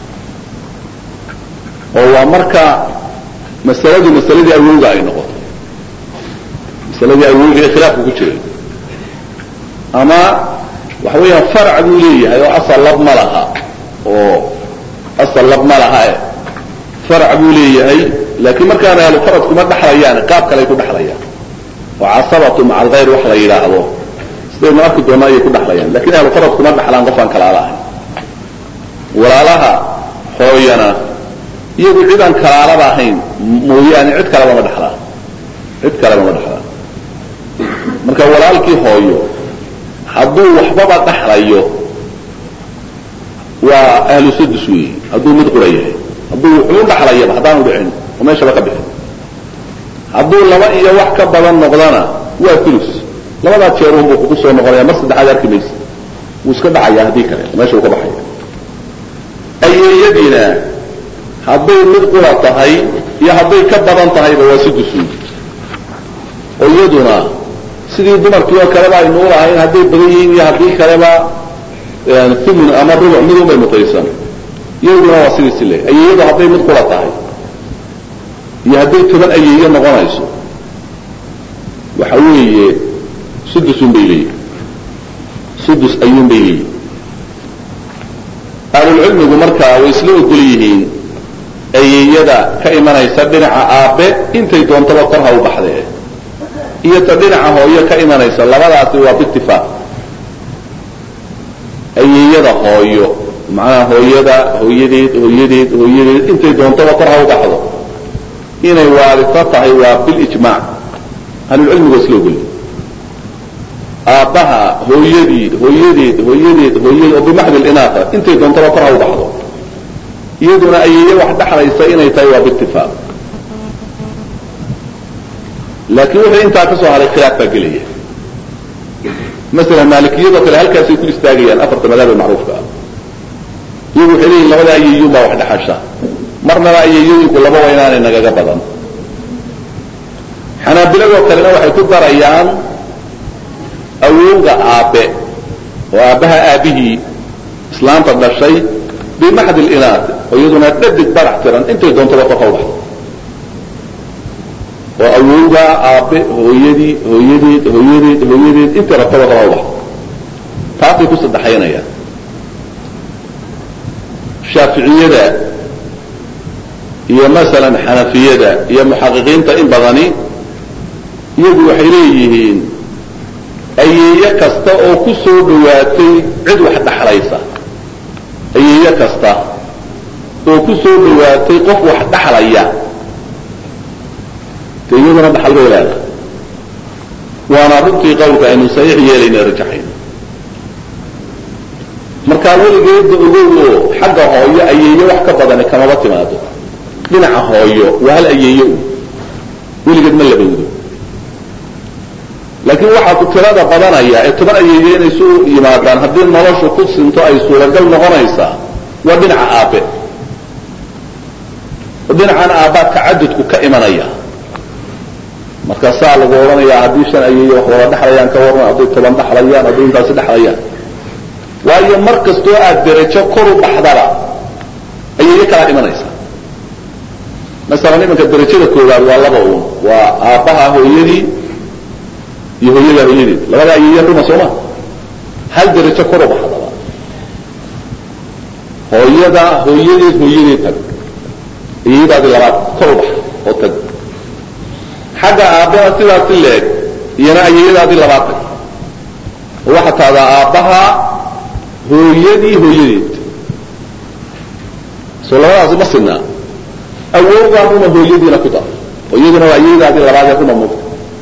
oo waa marka masaladu masaladii awowga ay noqoto masaladii awowga ee khilaafka ku jiray ama waxa weeyaan farac buu leeyahay oo asal lab ma laha oo asal lab ma laha e farac buu leeyahay laakiin markaana ahlu farad kuma dhaxlayaan qaab kale ay ku dhaxlayaan oo casabatu maca alkhayr wax la yidhaahdo sidaynu arki doona ayay ku dhaxlayaan lakin ahlu farad kuma dhaxlaan qof aan kalaala ahayn walaalaha hooyana iyagu cid aan kalaalaba ahayn mooyaane cid kaleba ma dhaxlaan cid kaleba ma dhaxlaan marka walaalkii hooyo hadduu waxbaba dhaxlayo waa ahlu sudus weyi hadduu mid qura yahay hadduu wuxuu dhaxlayaba haddaanu dhicin oo meeshaba ka bixin hadduu laba iyo wax ka badan noqdana waa ulus labadaa jeerun buu kugu soo noqonaya mar saddexaad arki maysa wuu iska dhacayaa haddii kale meesha uu ka baxaya ayeeyadiina hadday mid qura tahay iyo hadday ka badan tahayba waa sudus weyi oo iyaduna sidii dumarkii oo kaleba aynu ulahayn hadday badan yihiin iyo haddii kaleba thumun ama rubuc midun bay mutaysan iyaduna waa sidiisi le ayeeyadu hadday mid qura tahay iyo hadday toban ayeeyo noqonayso waxa weeye sudusun bay leeyihin sudus ayuun bay leeyihin ahlulcilmigu markaa way isla ogol yihiin ayeeyada ka imanaysa dhinaca aabe intay doontaba kor ha u baxdee iyo ta dhinaca hooyo ka imanaysa labadaasi waa biitifaaq ayeeyada hooyo macnaha hooyada hooyadeed hooyadeed hooyadeed intay doontaba kor ha u baxdo inay waarito tahay waa bilijmaac ahlulcilmigu isla ogol aabbaha hooyadii hooyadeed hooyadeed hooyadeed oo bimaxdi linaata intay doontaba kor ha u baxdo iyaduna ayeeye wax dhaxlaysa inay tahay waa biitifaaq laakiin wuxuu intaa ka soo haray khilaaf baa gelaya masalan maalikiyadoo kale halkaasay ku istaagayaan afarta madaabe macruufka ah iyagu waxay leeyihin labada ayeeyun baa wax dhaxasha marnaba ayeeyooyinku laba waa inaanay nagaga badan xanaabiladoo kalena waxay ku darayaan awowga aabe oo aabbaha aabihii islaanta dhashay bimaxdi linaat oo iyaduna dhadig barax tiran intay doontaba kor ha u baxdo oo awowgaa aabe hooyadii hooyadeed hooyadeed hooyadeed intii rabtaba kala ubax taasay ku saddexaynayaan shaaficiyada iyo masalan xanafiyada iyo muxaqiqiinta in badani iyagu waxay leeyihiin ayeeye kasta oo ku soo dhawaatay cid wax dhaxlaysa ayeeye kasta oo ku soo dhawaatay qof wax dhaxlaya de iyaduna dhaxal bay leedahay waana runtii qawlka aynu saxiix yeelayna rajaxayn markaa weligeeda ogow oo xagga hooyo ayeeye wax ka badani kamaba timaado dhinaca hooyo waa hal ayeeye u weligeed ma labowdo laakiin waxaa ku tirada badanaya ee toban ayeeye inay isu yimaadaan haddii noloshu ku sinto ay suuragal noqonaysaa waa dhinaca aabe dhinacan aabbaa tacadudku ka imanaya markaasaa lagu odhanayaa haddii shan ayeeye wax wada dhexlayaan ka waran hadday toban dhexlayaan hadday intaasi dhexlayaan waayo mar kastoo aad derajo kor u baxdaba ayeeye kalaa imanaysa masalan imanka derajada koowaad waa laba uun waa aabbaha hooyadii iyo hooyadaa hooyadeed labada ayeeye ruma sooma hal derajo kor u baxdaba hooyada hooyadeed hooyadeed tag ayeeyadaadi labaad kor u bax oo tag xagga aabbana sidaasi leeg iyana ayeeyadaadii labaad tag oo waxaa tahdaa aabbaha hooyadii hooyadeed soo labadaasi ma sinaa awowgaa ruma hooyadiina ku dar hooyaduna waa ayeeyadaadii labaadee ruma mugta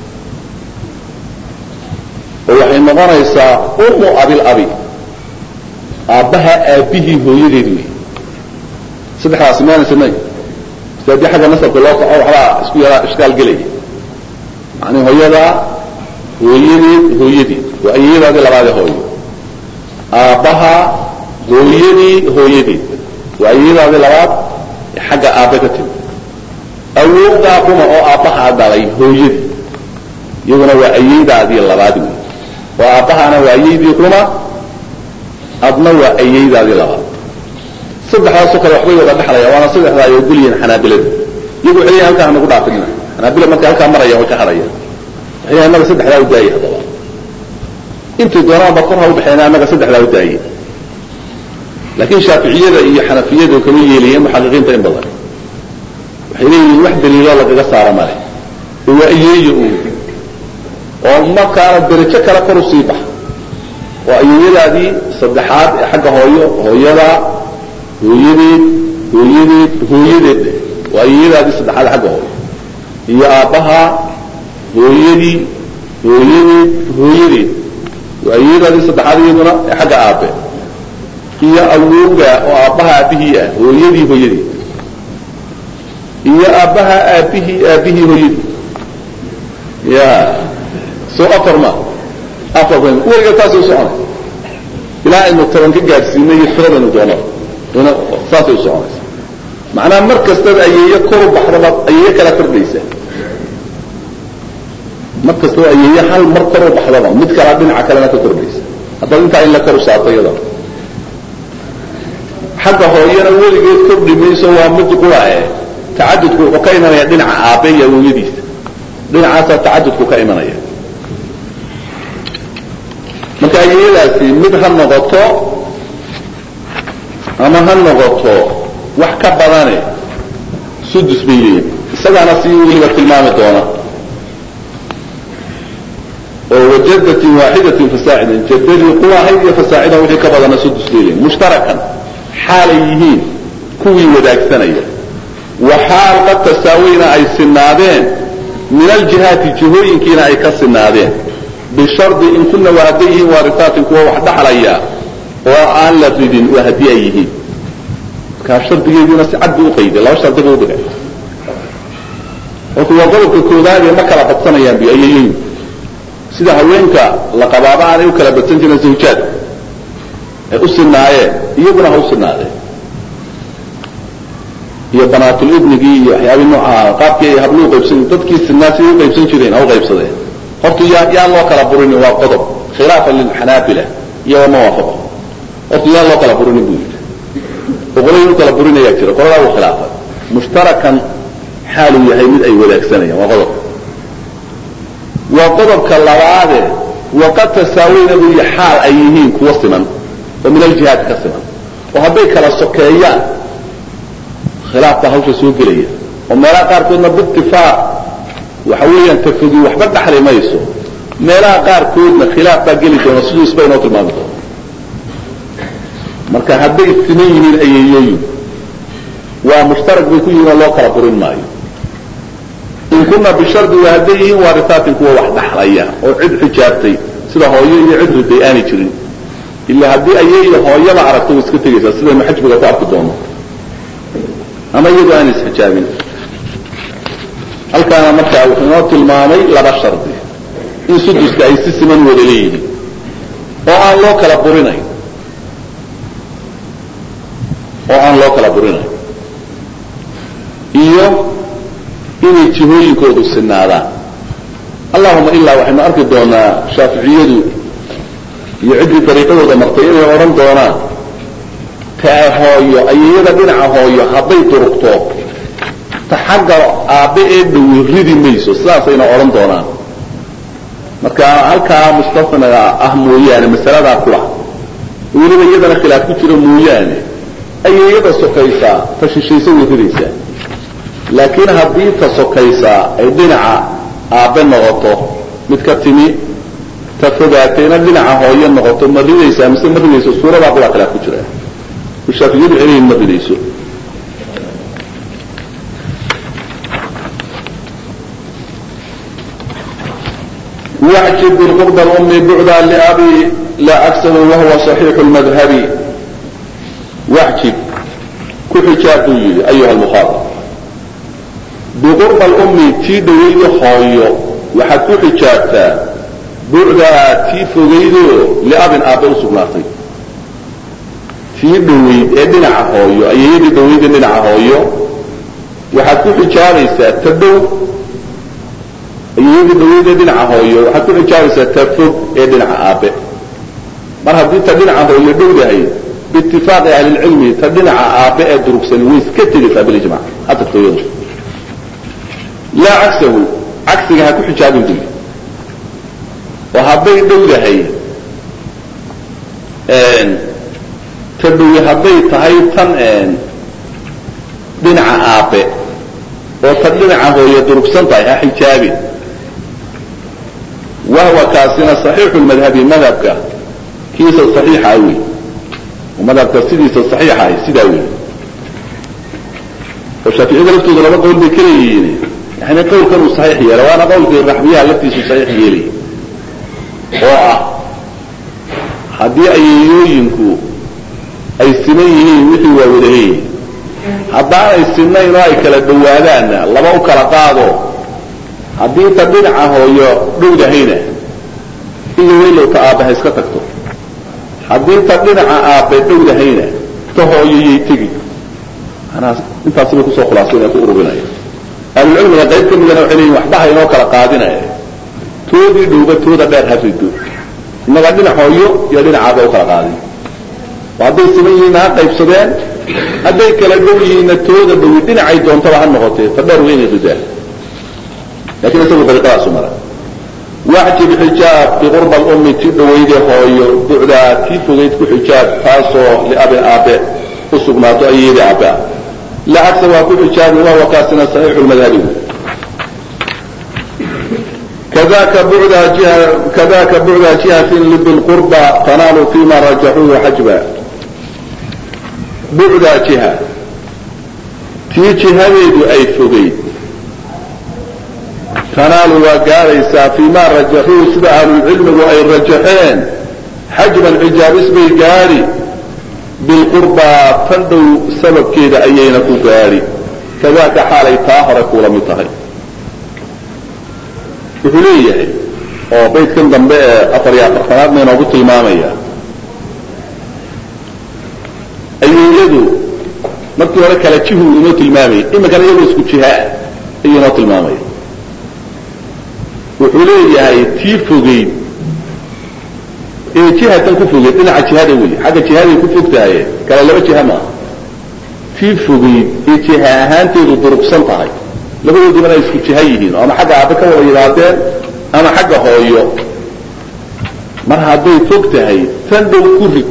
oo waxay noqonaysaa umu abil abi aabbaha aabbihii hooyadeed wey saddexdaasi maana sinay si haddii xagga nasabka loo soco waxbaa isku yaraa ishkaal gelaya macnii hooyadaa hooyadeed hooyadeed waa ayeeyadaadii labaadee hooyo aabbaha hooyadii hooyadeed waa ayeeyadaadii labaad ee xagga aabbe ka timi awowgaa ruma oo aabbahaa dhalay hooyadii iyaduna waa ayeeydaadii labaad wey oo aabbahana waa ayeydii ruma adna waa ayeeydaadii labaad saddexdaasoo kale waxbay wada dhexlaya waana saddexda ay ogolyihiin xanaabiladu iyagu waxay leeyihin halkaa hanagu dhaafidna xanaabila markay halkaa marayaan way ka harayaan waxay leeyihin annaga saddexdaa u daayay haddaba intay doonaanba kor ha u baxeen annaga saddexdaa u daayay laakiin shaaficiyada iyo xanafiyadu kama yeelayeen muxaqiqiinta in badan waxay leeyihiin wax daliilo lagaga saaro male ee waa ayeeya uun oo markaana derajo kale kor u sii baxa oo ayeeyadaadii saddexaad ee xagga hooyo hooyadaa hooyadeed hooyadeed hooyadeed waa ayeeyadaadii saddexaad xagga hooyo iyo aabbaha hooyadii hooyadeed hooyadeed waa ayeeyadaadii saddexaad iyaduna ee xagga aabe iyo awowga oo aabbaha aabbihii ah hooyadii hooyadeed iyo aabbaha aabbihii aabbihii hooyadii ya soo afar ma afar ba weliga taasay u soconay ilaa aynu toban ka gaadhsiinay iyo tiradaynu doono ina saasay u soconaysa macnaha mar kastada ayeeye koru baxdaba ayeeye kala kordhaysa mar kastaba ayeeye hal mar kor u baxdaba mid kalaa dhinaca kalena ka kordhaysa haddaad intaa in la kor saarto iyada xagga hooyana weligeed kordhi mayso waa mid qurae tacadudku wuxuu ka imanaya dhinaca aabe iyo awowyadiisa dhinacaasaa tacadudku ka imanaya marka ayeeyadaasi mid ha noqoto ama ha noqoto wax ka badane sudus bay leeyihin isagaana si weliba tilmaami doona oo wajadatin waaxidatin fasaacidan jadadii quwahayd iyo fasaacidan wixii ka badana sudus bay leeyihin mushtarakan xaalay yihiin kuwii wadaagsanaya wa xaal qad tasaawayna ay sinaadeen min aljihaati jihooyinkiina ay ka sinaadeen bishardi in kuna waa hadday yihiin waarisaatin kuwa wax dhaxlaya oo aan la ridin waa haddii ay yihiin markaa shardigeediina si cad buu uqayday laba shardi buu udhigay horta waa qodobka koowaad ee ma kala badsanayaan bi ayeeyoyin sida haweenka la qabaaba aanay u kala badsan jirin zawjaad ay u sinaayeen iyaguna ha u sinaadeen iyo banaatulibnigii iyo waxyaabii noocaha qaabkii ay hablu uqaybsan dadkii sinaa siday uqaybsan jireen ha u qaybsadeen horta yaa yaan loo kala burinin waa qodob khilaafan lilxanaabila iyagoo ma waafaqo horta yaan loo kala burinin buu yidhi oo qolay u kala burinayaa jira qoladaa uu khilaafay mushtarakan xaaluu yahay mid ay wadaagsanayaan waa qodob waa qodobka labaade waqad tasaawayna buu yihi xaal ay yihiin kuwa siman oo min aljihaad ka siman oo hadday kala sokeeyaan khilaaf baa hawsha soo gelaya oo meelaha qaarkoodna biitifaaq waxa weeyaan tafogi waxba dhaxli mayso meelaha qaarkoodna khilaaf baa geli doona siduu isba inoo tilmaami doono marka hadday siman yihiin ayeeyooyin waa mushtarak bay ku yihiin oo loo kala burin maayo in kuna bishardi waa hadday yihiin waarisaatin kuwa wax dhaxlaya oo cid xijaabtay sida hooyo iyo cid riday aanay jirin ila haddii ayay iyo hooyaba aragto way iska tegaysaa sidaynu xajbiga ku arki doono ama iyadoo aan isxijaabin halkaana markaa wuxuu inoo tilmaamay laba shardi in suduska ay si siman wada leeyihiin oo aan loo kala burinayn oo aan loo kala burinayn iyo inay jihooyinkoodu sinaadaan allahuma ilaa waxaynu arki doonaa shaaficiyadu iyo ciddii dariiqadooda martay inay odhan doonaan taa hooyo ayayada dhinaca hooyo hadday durugto ta xagga aabbe ee dhowi ridi mayso sidaasayna odhan doonaan marka halkaa mustafnaga ah mooyaane masaladaa kula weliba iyadana khilaaf ku jiro mooyaane ayayada sokaysaa ta shishaysa way ridaysaa laakiin haddii ta sokaysaa ay dhinaca aabbe noqoto mid ka timi ta fogaatayna dhinaca hooyo noqoto ma ridaysaa mise ma ridayso suuradaa kulaa khilaaf ku jira shaafiyadu celihin ma ridayso واعجب بالقرب الأم بعدا لأبي لا أكسه وهو صحيح المذهب واعجب كحجاب يلي أيها المخاطب بقرب الأم تي دويد خايو وحد كحجابتا بعدا تي فغيدو لأب آبو سبناطي tii dhaweyd ee dhinaca hooyo ayayadii dhaweyd ee dhinaca hooyo waxaad ku xijaabaysaa ta dhow ayayadii dhaweyd ee dhinaca hooyo waxaad ku xijaabaysaa ta fog ee dhinaca aabe mar haddii ta dhinaca hooyo dhowdahay biitifaaqi ahlilcilmi ta dhinaca aabe ee durugsani way iska tegaysaa bilijmac ha tagto iyadu laa cagsahu cagsiga ha ku xijaabin duli oo hadday dhowdahay tadhowi hadday tahay tan dhinaca aabe oo tan dhinaca hooye durugsan tahay ha xijaabin wahwa kaasina saxiixu lmadhabi madhabka kiisa saxiixa wey madhabka sidiisa saxiixa ah sidaa wey oo shaaficiyada laftooda laba qowl bay ka leeyihiin yani qawlkan uu saxiix yeela waana qawlkii raxbiyaha laftiisu saxiix yeelay oo ah haddii ayeeyooyinku ay siman yihiin wixii waa wadaheyi haddaanay sinnayn oo ay kala dhawaadaanna laba u kala qaado haddii ta dhinaca hooyo dhowdahayna iyo weylow ta aabbaha iska tagto haddii ta dhinaca aabbe dhowdahayna ta hooyoyay tegi manaa intaasibay kusoo khulaasaynaya ku ururinaya ahlulcilmiga qayb ka midana waxay leeyihin waxba ha inoo kala qaadinaya toodii dhowba tooda dheer ha rido innagaa dhinac hooyo iyo dhinac aabbe u kala qaadin hadday siman yihiinna ha qaybsadeen hadday kala dhow yihiinna tooda dhawi dhinacay doontaba ha noqotee ta dheer weynay ridaan lakin isagu dariiqadaasu mara waxjib xijaab biqurba alummi tii dhawayde hooyo bucdaa tii fogayd ku xijaab taasoo liabin aabe u sugnaato ayeedii aabe ah la cagsa waa ku xijaabi wahuwa kaasina saxiixu lmadhabi kadaka bucdaa jiha kadaka bucdaa jihatin bilqurba tanaalu fima rajaxuuhu xajba bucdaa jiha tii jihadeedu ay fogayd tanaalu waa gaadhaysaa fii ma rajaxuu sida ahlulcilmigu ay rajaxeen xajban xijaabis bay gaadhi bilqurbaa tan dhow sababkeeda ayayna ku gaadhi kadaaka xaalay taa hore kuula mid tahay wuxuu leeyahay oo baydkan dambe ee afar iyo afartanaadna inoogu tilmaamaya ayeeyadu markii hore kala jihu inoo tilmaamayay iminkana iyagoo isku jihaa ayuu inoo tilmaamaya wuxuu leeyahay tii fogeyd ee jihatan ku fogeyd dhinaca jihada wey xagga jihaday ku fog tahay kale laba jiha maaha tii fogeyd ee jiha ahaanteedu durugsan tahay labadoodibana ay isku jiha yihiin oo ama xagga aabe ka wada yimaadeen ama xagga hooyo mar hadday fog tahay tan dhow ku rid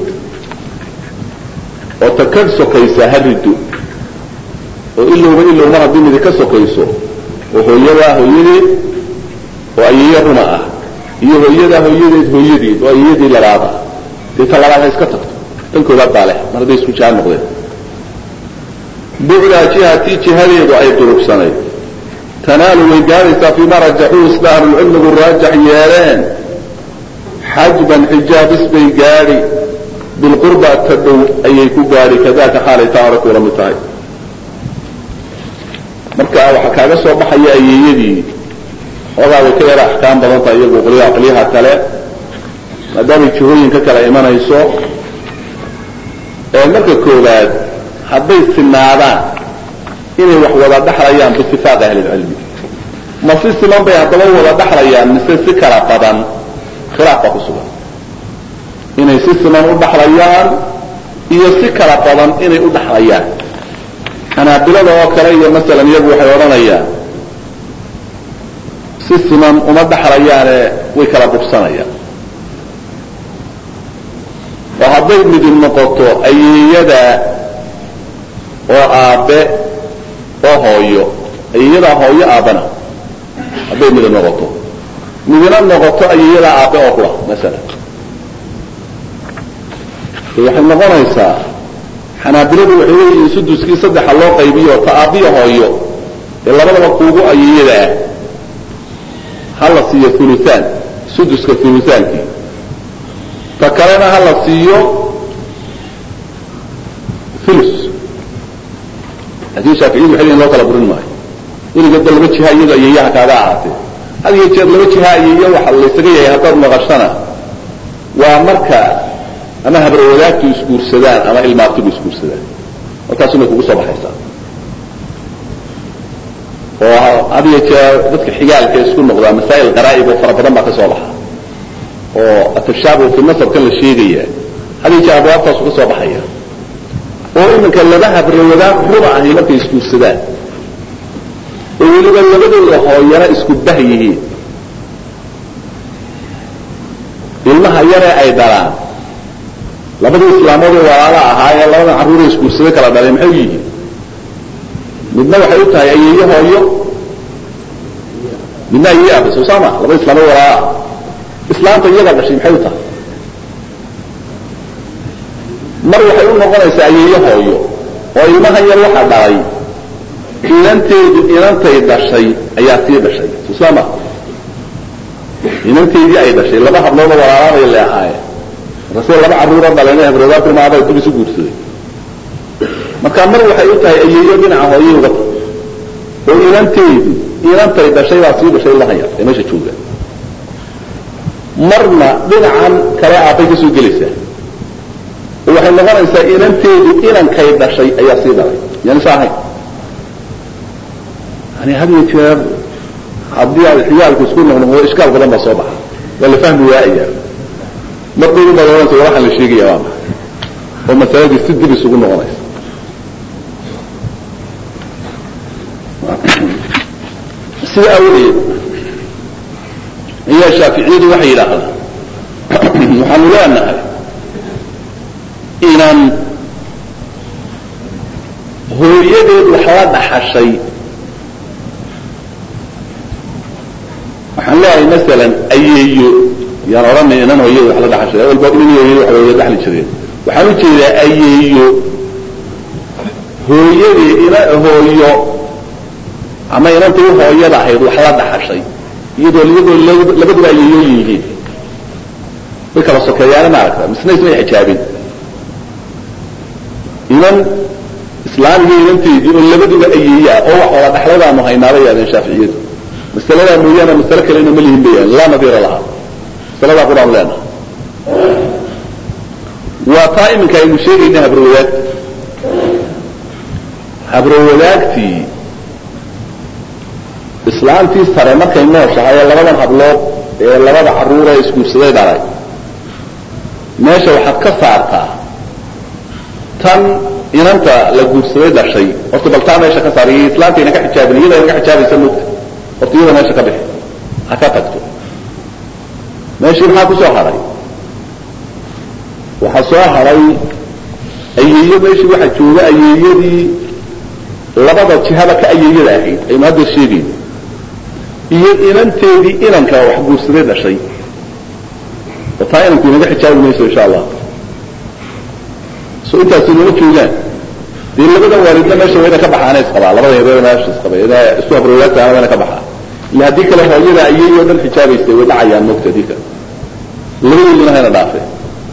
oo ta ka sokaysa ha riddo oo ilowba ilow mar haddii midi ka sokayso oo hooyadaa hooyadeed oo ayeeya runa ah iyo hooyadaa hooyadeed hooyadeed oo ayeeyadii labaad ah dee ta labaad ha iska tagto tan koobaad baa leh mar hadday isku jiha noqdeen bucdaa jihatii jihadeedu ay durugsanayd tanaalu way gaadaysaa fiima rajaxuu sida ahlulcilmigu raajax yeeleen xajban xijaabis bay gaadhi bilqurba ta dhow ayay ku gaadhi kadaka xaalay taa hore kuula mid tahay marka waxaa kaaga soo baxaya ayeeyadii ogaa way ka yara axkaam badan tahay iyagu qolyaha qolyaha kale maadaamay jihooyin ka kala imanayso marka koowaad hadday sinaadaan inay wax wada dhaxlayaan biitifaaqi ahlilcilmi ma si siman bay haddaba wada dhaxlayaan mise si kala badan khilaaf baa ku sugan inay si siman u dhaxlayaan iyo si kala badan inay u dhaxlayaan xanaabilada oo kale iyo masalan iyagu waxay odhanayaan si siman uma dhaxlayaane way kala bugsanayaan oo hadday midib noqoto ayeeyada oo aabe oo hooyo ayeeyadaa hooyo aabana hadday midib noqoto midina noqoto ayeeyadaa aabe oo kula masalan waxay noqonaysaa xanaabiladu waxay leeyihiin suduskii saddexa loo qaybiyo ta aabiya hooyo ee labadaba kuugu ayeeyada ah ha la siiyo uluaan suduska ulutaankii ta kalena ha la siiyo ulus laakin shaaficiyadu waxay leeyihin loo kala burin maayo weligeedba laba jiha iyado ayeeyaha kaaga ahaatee had iyo jeer laba jiha ayeeya waxa laysaga yahay haddaad maqashana waa marka ama habrawadaagtu isguursadaan ama ilmaabtigu isguursadaan markaasumay kugu soo baxaysaa oo had iyo jeer dadka xigaalka isku noqdaa masaa'il qaraa'ib oo fara badan baa ka soo baxa oo atashaabuh fi nasabkan la sheegaya had iyo jeer abwaabtaasu ka soo baxaya oo iminka laba habrawadaag ruba ahi markay isguursadaan oo weliba labadooda hooyana isku bah yihiin ilmaha yaree ay dhalaan labadii islaamood ee walaala ahaa ee labadan carruura isguursada kala dhalay maxay u yihiin midna waxay u tahay ayeeyo hooyo midna ayeeye aabe soo saama labada islaamood walaala ah islaamta iyadaa dhashay maxay u tahay mar waxay u noqonaysaa ayeeyo hooyo oo ilmahan yar waxa dhalay inanteedu inantay dhashay ayaa sii dhashay soo saama inanteedii ay dhashay laba habloodoo walaalaabay le ahaayeen markaase laba carruura dhaleen habroodaa tilmaamada dib isu guursaday marka mar waxay u tahay ayeeyo dhinaca hooyay uga tahay oo inanteedu inantay dhashay baa sii dhashay lahaya ee meesha jooga marna dhinacan kale aabbay ka soo gelaysaa oo waxay noqonaysaa inanteedu inankay dhashay ayaa sii dhalay yani sa ahayn yani had iyo jeer haddii aad xigaalku isku noqnoqdo ishkaal badan baa soo baxa waa la fahmi waaya marbaydu baad ohanaysa war waxaan la sheegaya waa maxay oo masaladii si dib isugu noqonaysa sida awadeed ayaa shaaficiyadu waxay yidhaahdaan waxaanu leenahay inaan hooyadeed wax la dhaxashay waxaan leeyahay masalan ayeeyo yaan odhanay inan hooyada wax la dhaxashay awalba inan hooyada wax wada dhaxli jireen waxaan u jeedaa ayeeyo hooyadii ina hooyo ama inantay u hooyada ahayd wax la dhaxashay iyadoo iyadoo labaduba ayeeyooyin yihiin way kala sokeeyaana maaragta misna ismay xijaabin inan islaam iyo inanteedii oo labaduba ayeeyaa oo wax wada dhaxladaanu haynaabay yaadeen shaaficiyadu masaladaa mooyaane masale kalena ma lihin bayaan laa nadiira lahaa masaladaa qur-aan leenaha waa taa iminka aynu sheegayna habrowadaagti habrowadaagtii islaamtii sare markay nooshahay ee labadan hablood ee labada carruura ee isguursaday dhalay meesha waxaad ka saartaa tan inanta la guursaday dhashay horta bal taa meesha ka saar iyo islaamtayna ka xijaabin iyada ka xijaabaysa mogta horta iyada meesha ka bixi ha ka tagto meeshii maxaa ku soo hadhay waxaa soo hadhay ayeeyo meeshii waxaa jooga ayeeyadii labada jihaba ka ayeeyada ahayd aynu hadda sheegayno iyo inanteedii inanka wax guursaday dhashay oo taa inanku inaga xijaabi mayso insha allah so intaasi inama joogaan dee labada waalidna meesha waa ina ka baxaana isqabaa labada yareer meesha isqaba ina isku habrowlaagtaana waa ina ka baxaa illa haddii kale hooyada ayeeyo o dhan xijaabaystay way dhacayaan mogta haddii kale labadooduna hayna dhaafeen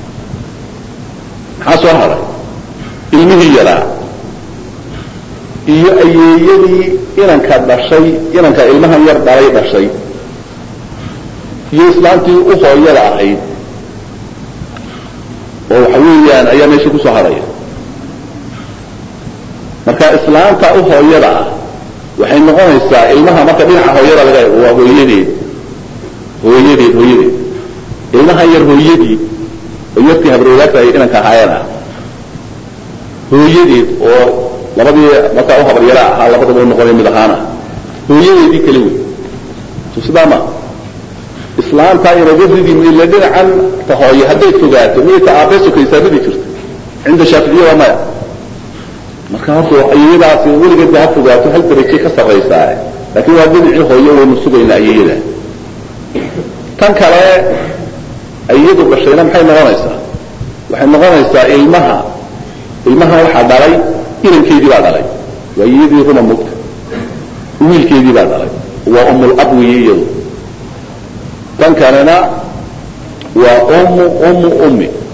maxaa soo haray ilmihii yaraa iyo ayeeyadii inanka dhashay inanka ilmahan yar dhalay dhashay iyo islaantii u hooyada ahayd oo waxa weeyaan ayaa meesha kusoo hadhaya marka islaanta u hooyada ah waxay noqonaysaa ilmaha marka dhinaca hooyada laga eego waa hooyadeed hooyadeed hooyadeed ilmahan yar hooyadii oo yartii habrowlaagta ay inanka ahaayeen ah hooyadeed oo labadii markaa u habaryara ahaa labadaba u noqonay mid ahaana hooyadeedii kale wey so sidaa ma islaanta inagadidii mila dhinacan ta hooye hadday fogaato miyay ta aabee sokaysaa ridi jirto cinda shaaficiya waa maya marka horta ayeyadaasi weligeedba ha fogaato hal darajay ka sarraysaa laakiin waa dhinacii hooye waynu sugaynaa ayeyada tan kale ayadu dhashayna maxay noqonaysaa waxay noqonaysaa ilmaha ilmaha waxaa dhalay inankeedii baa dhalay waa iyadii ruma mugta wiilkeedii baa dhalay waa umulab weeye iyadu tan kalena waa ummu ummu ummi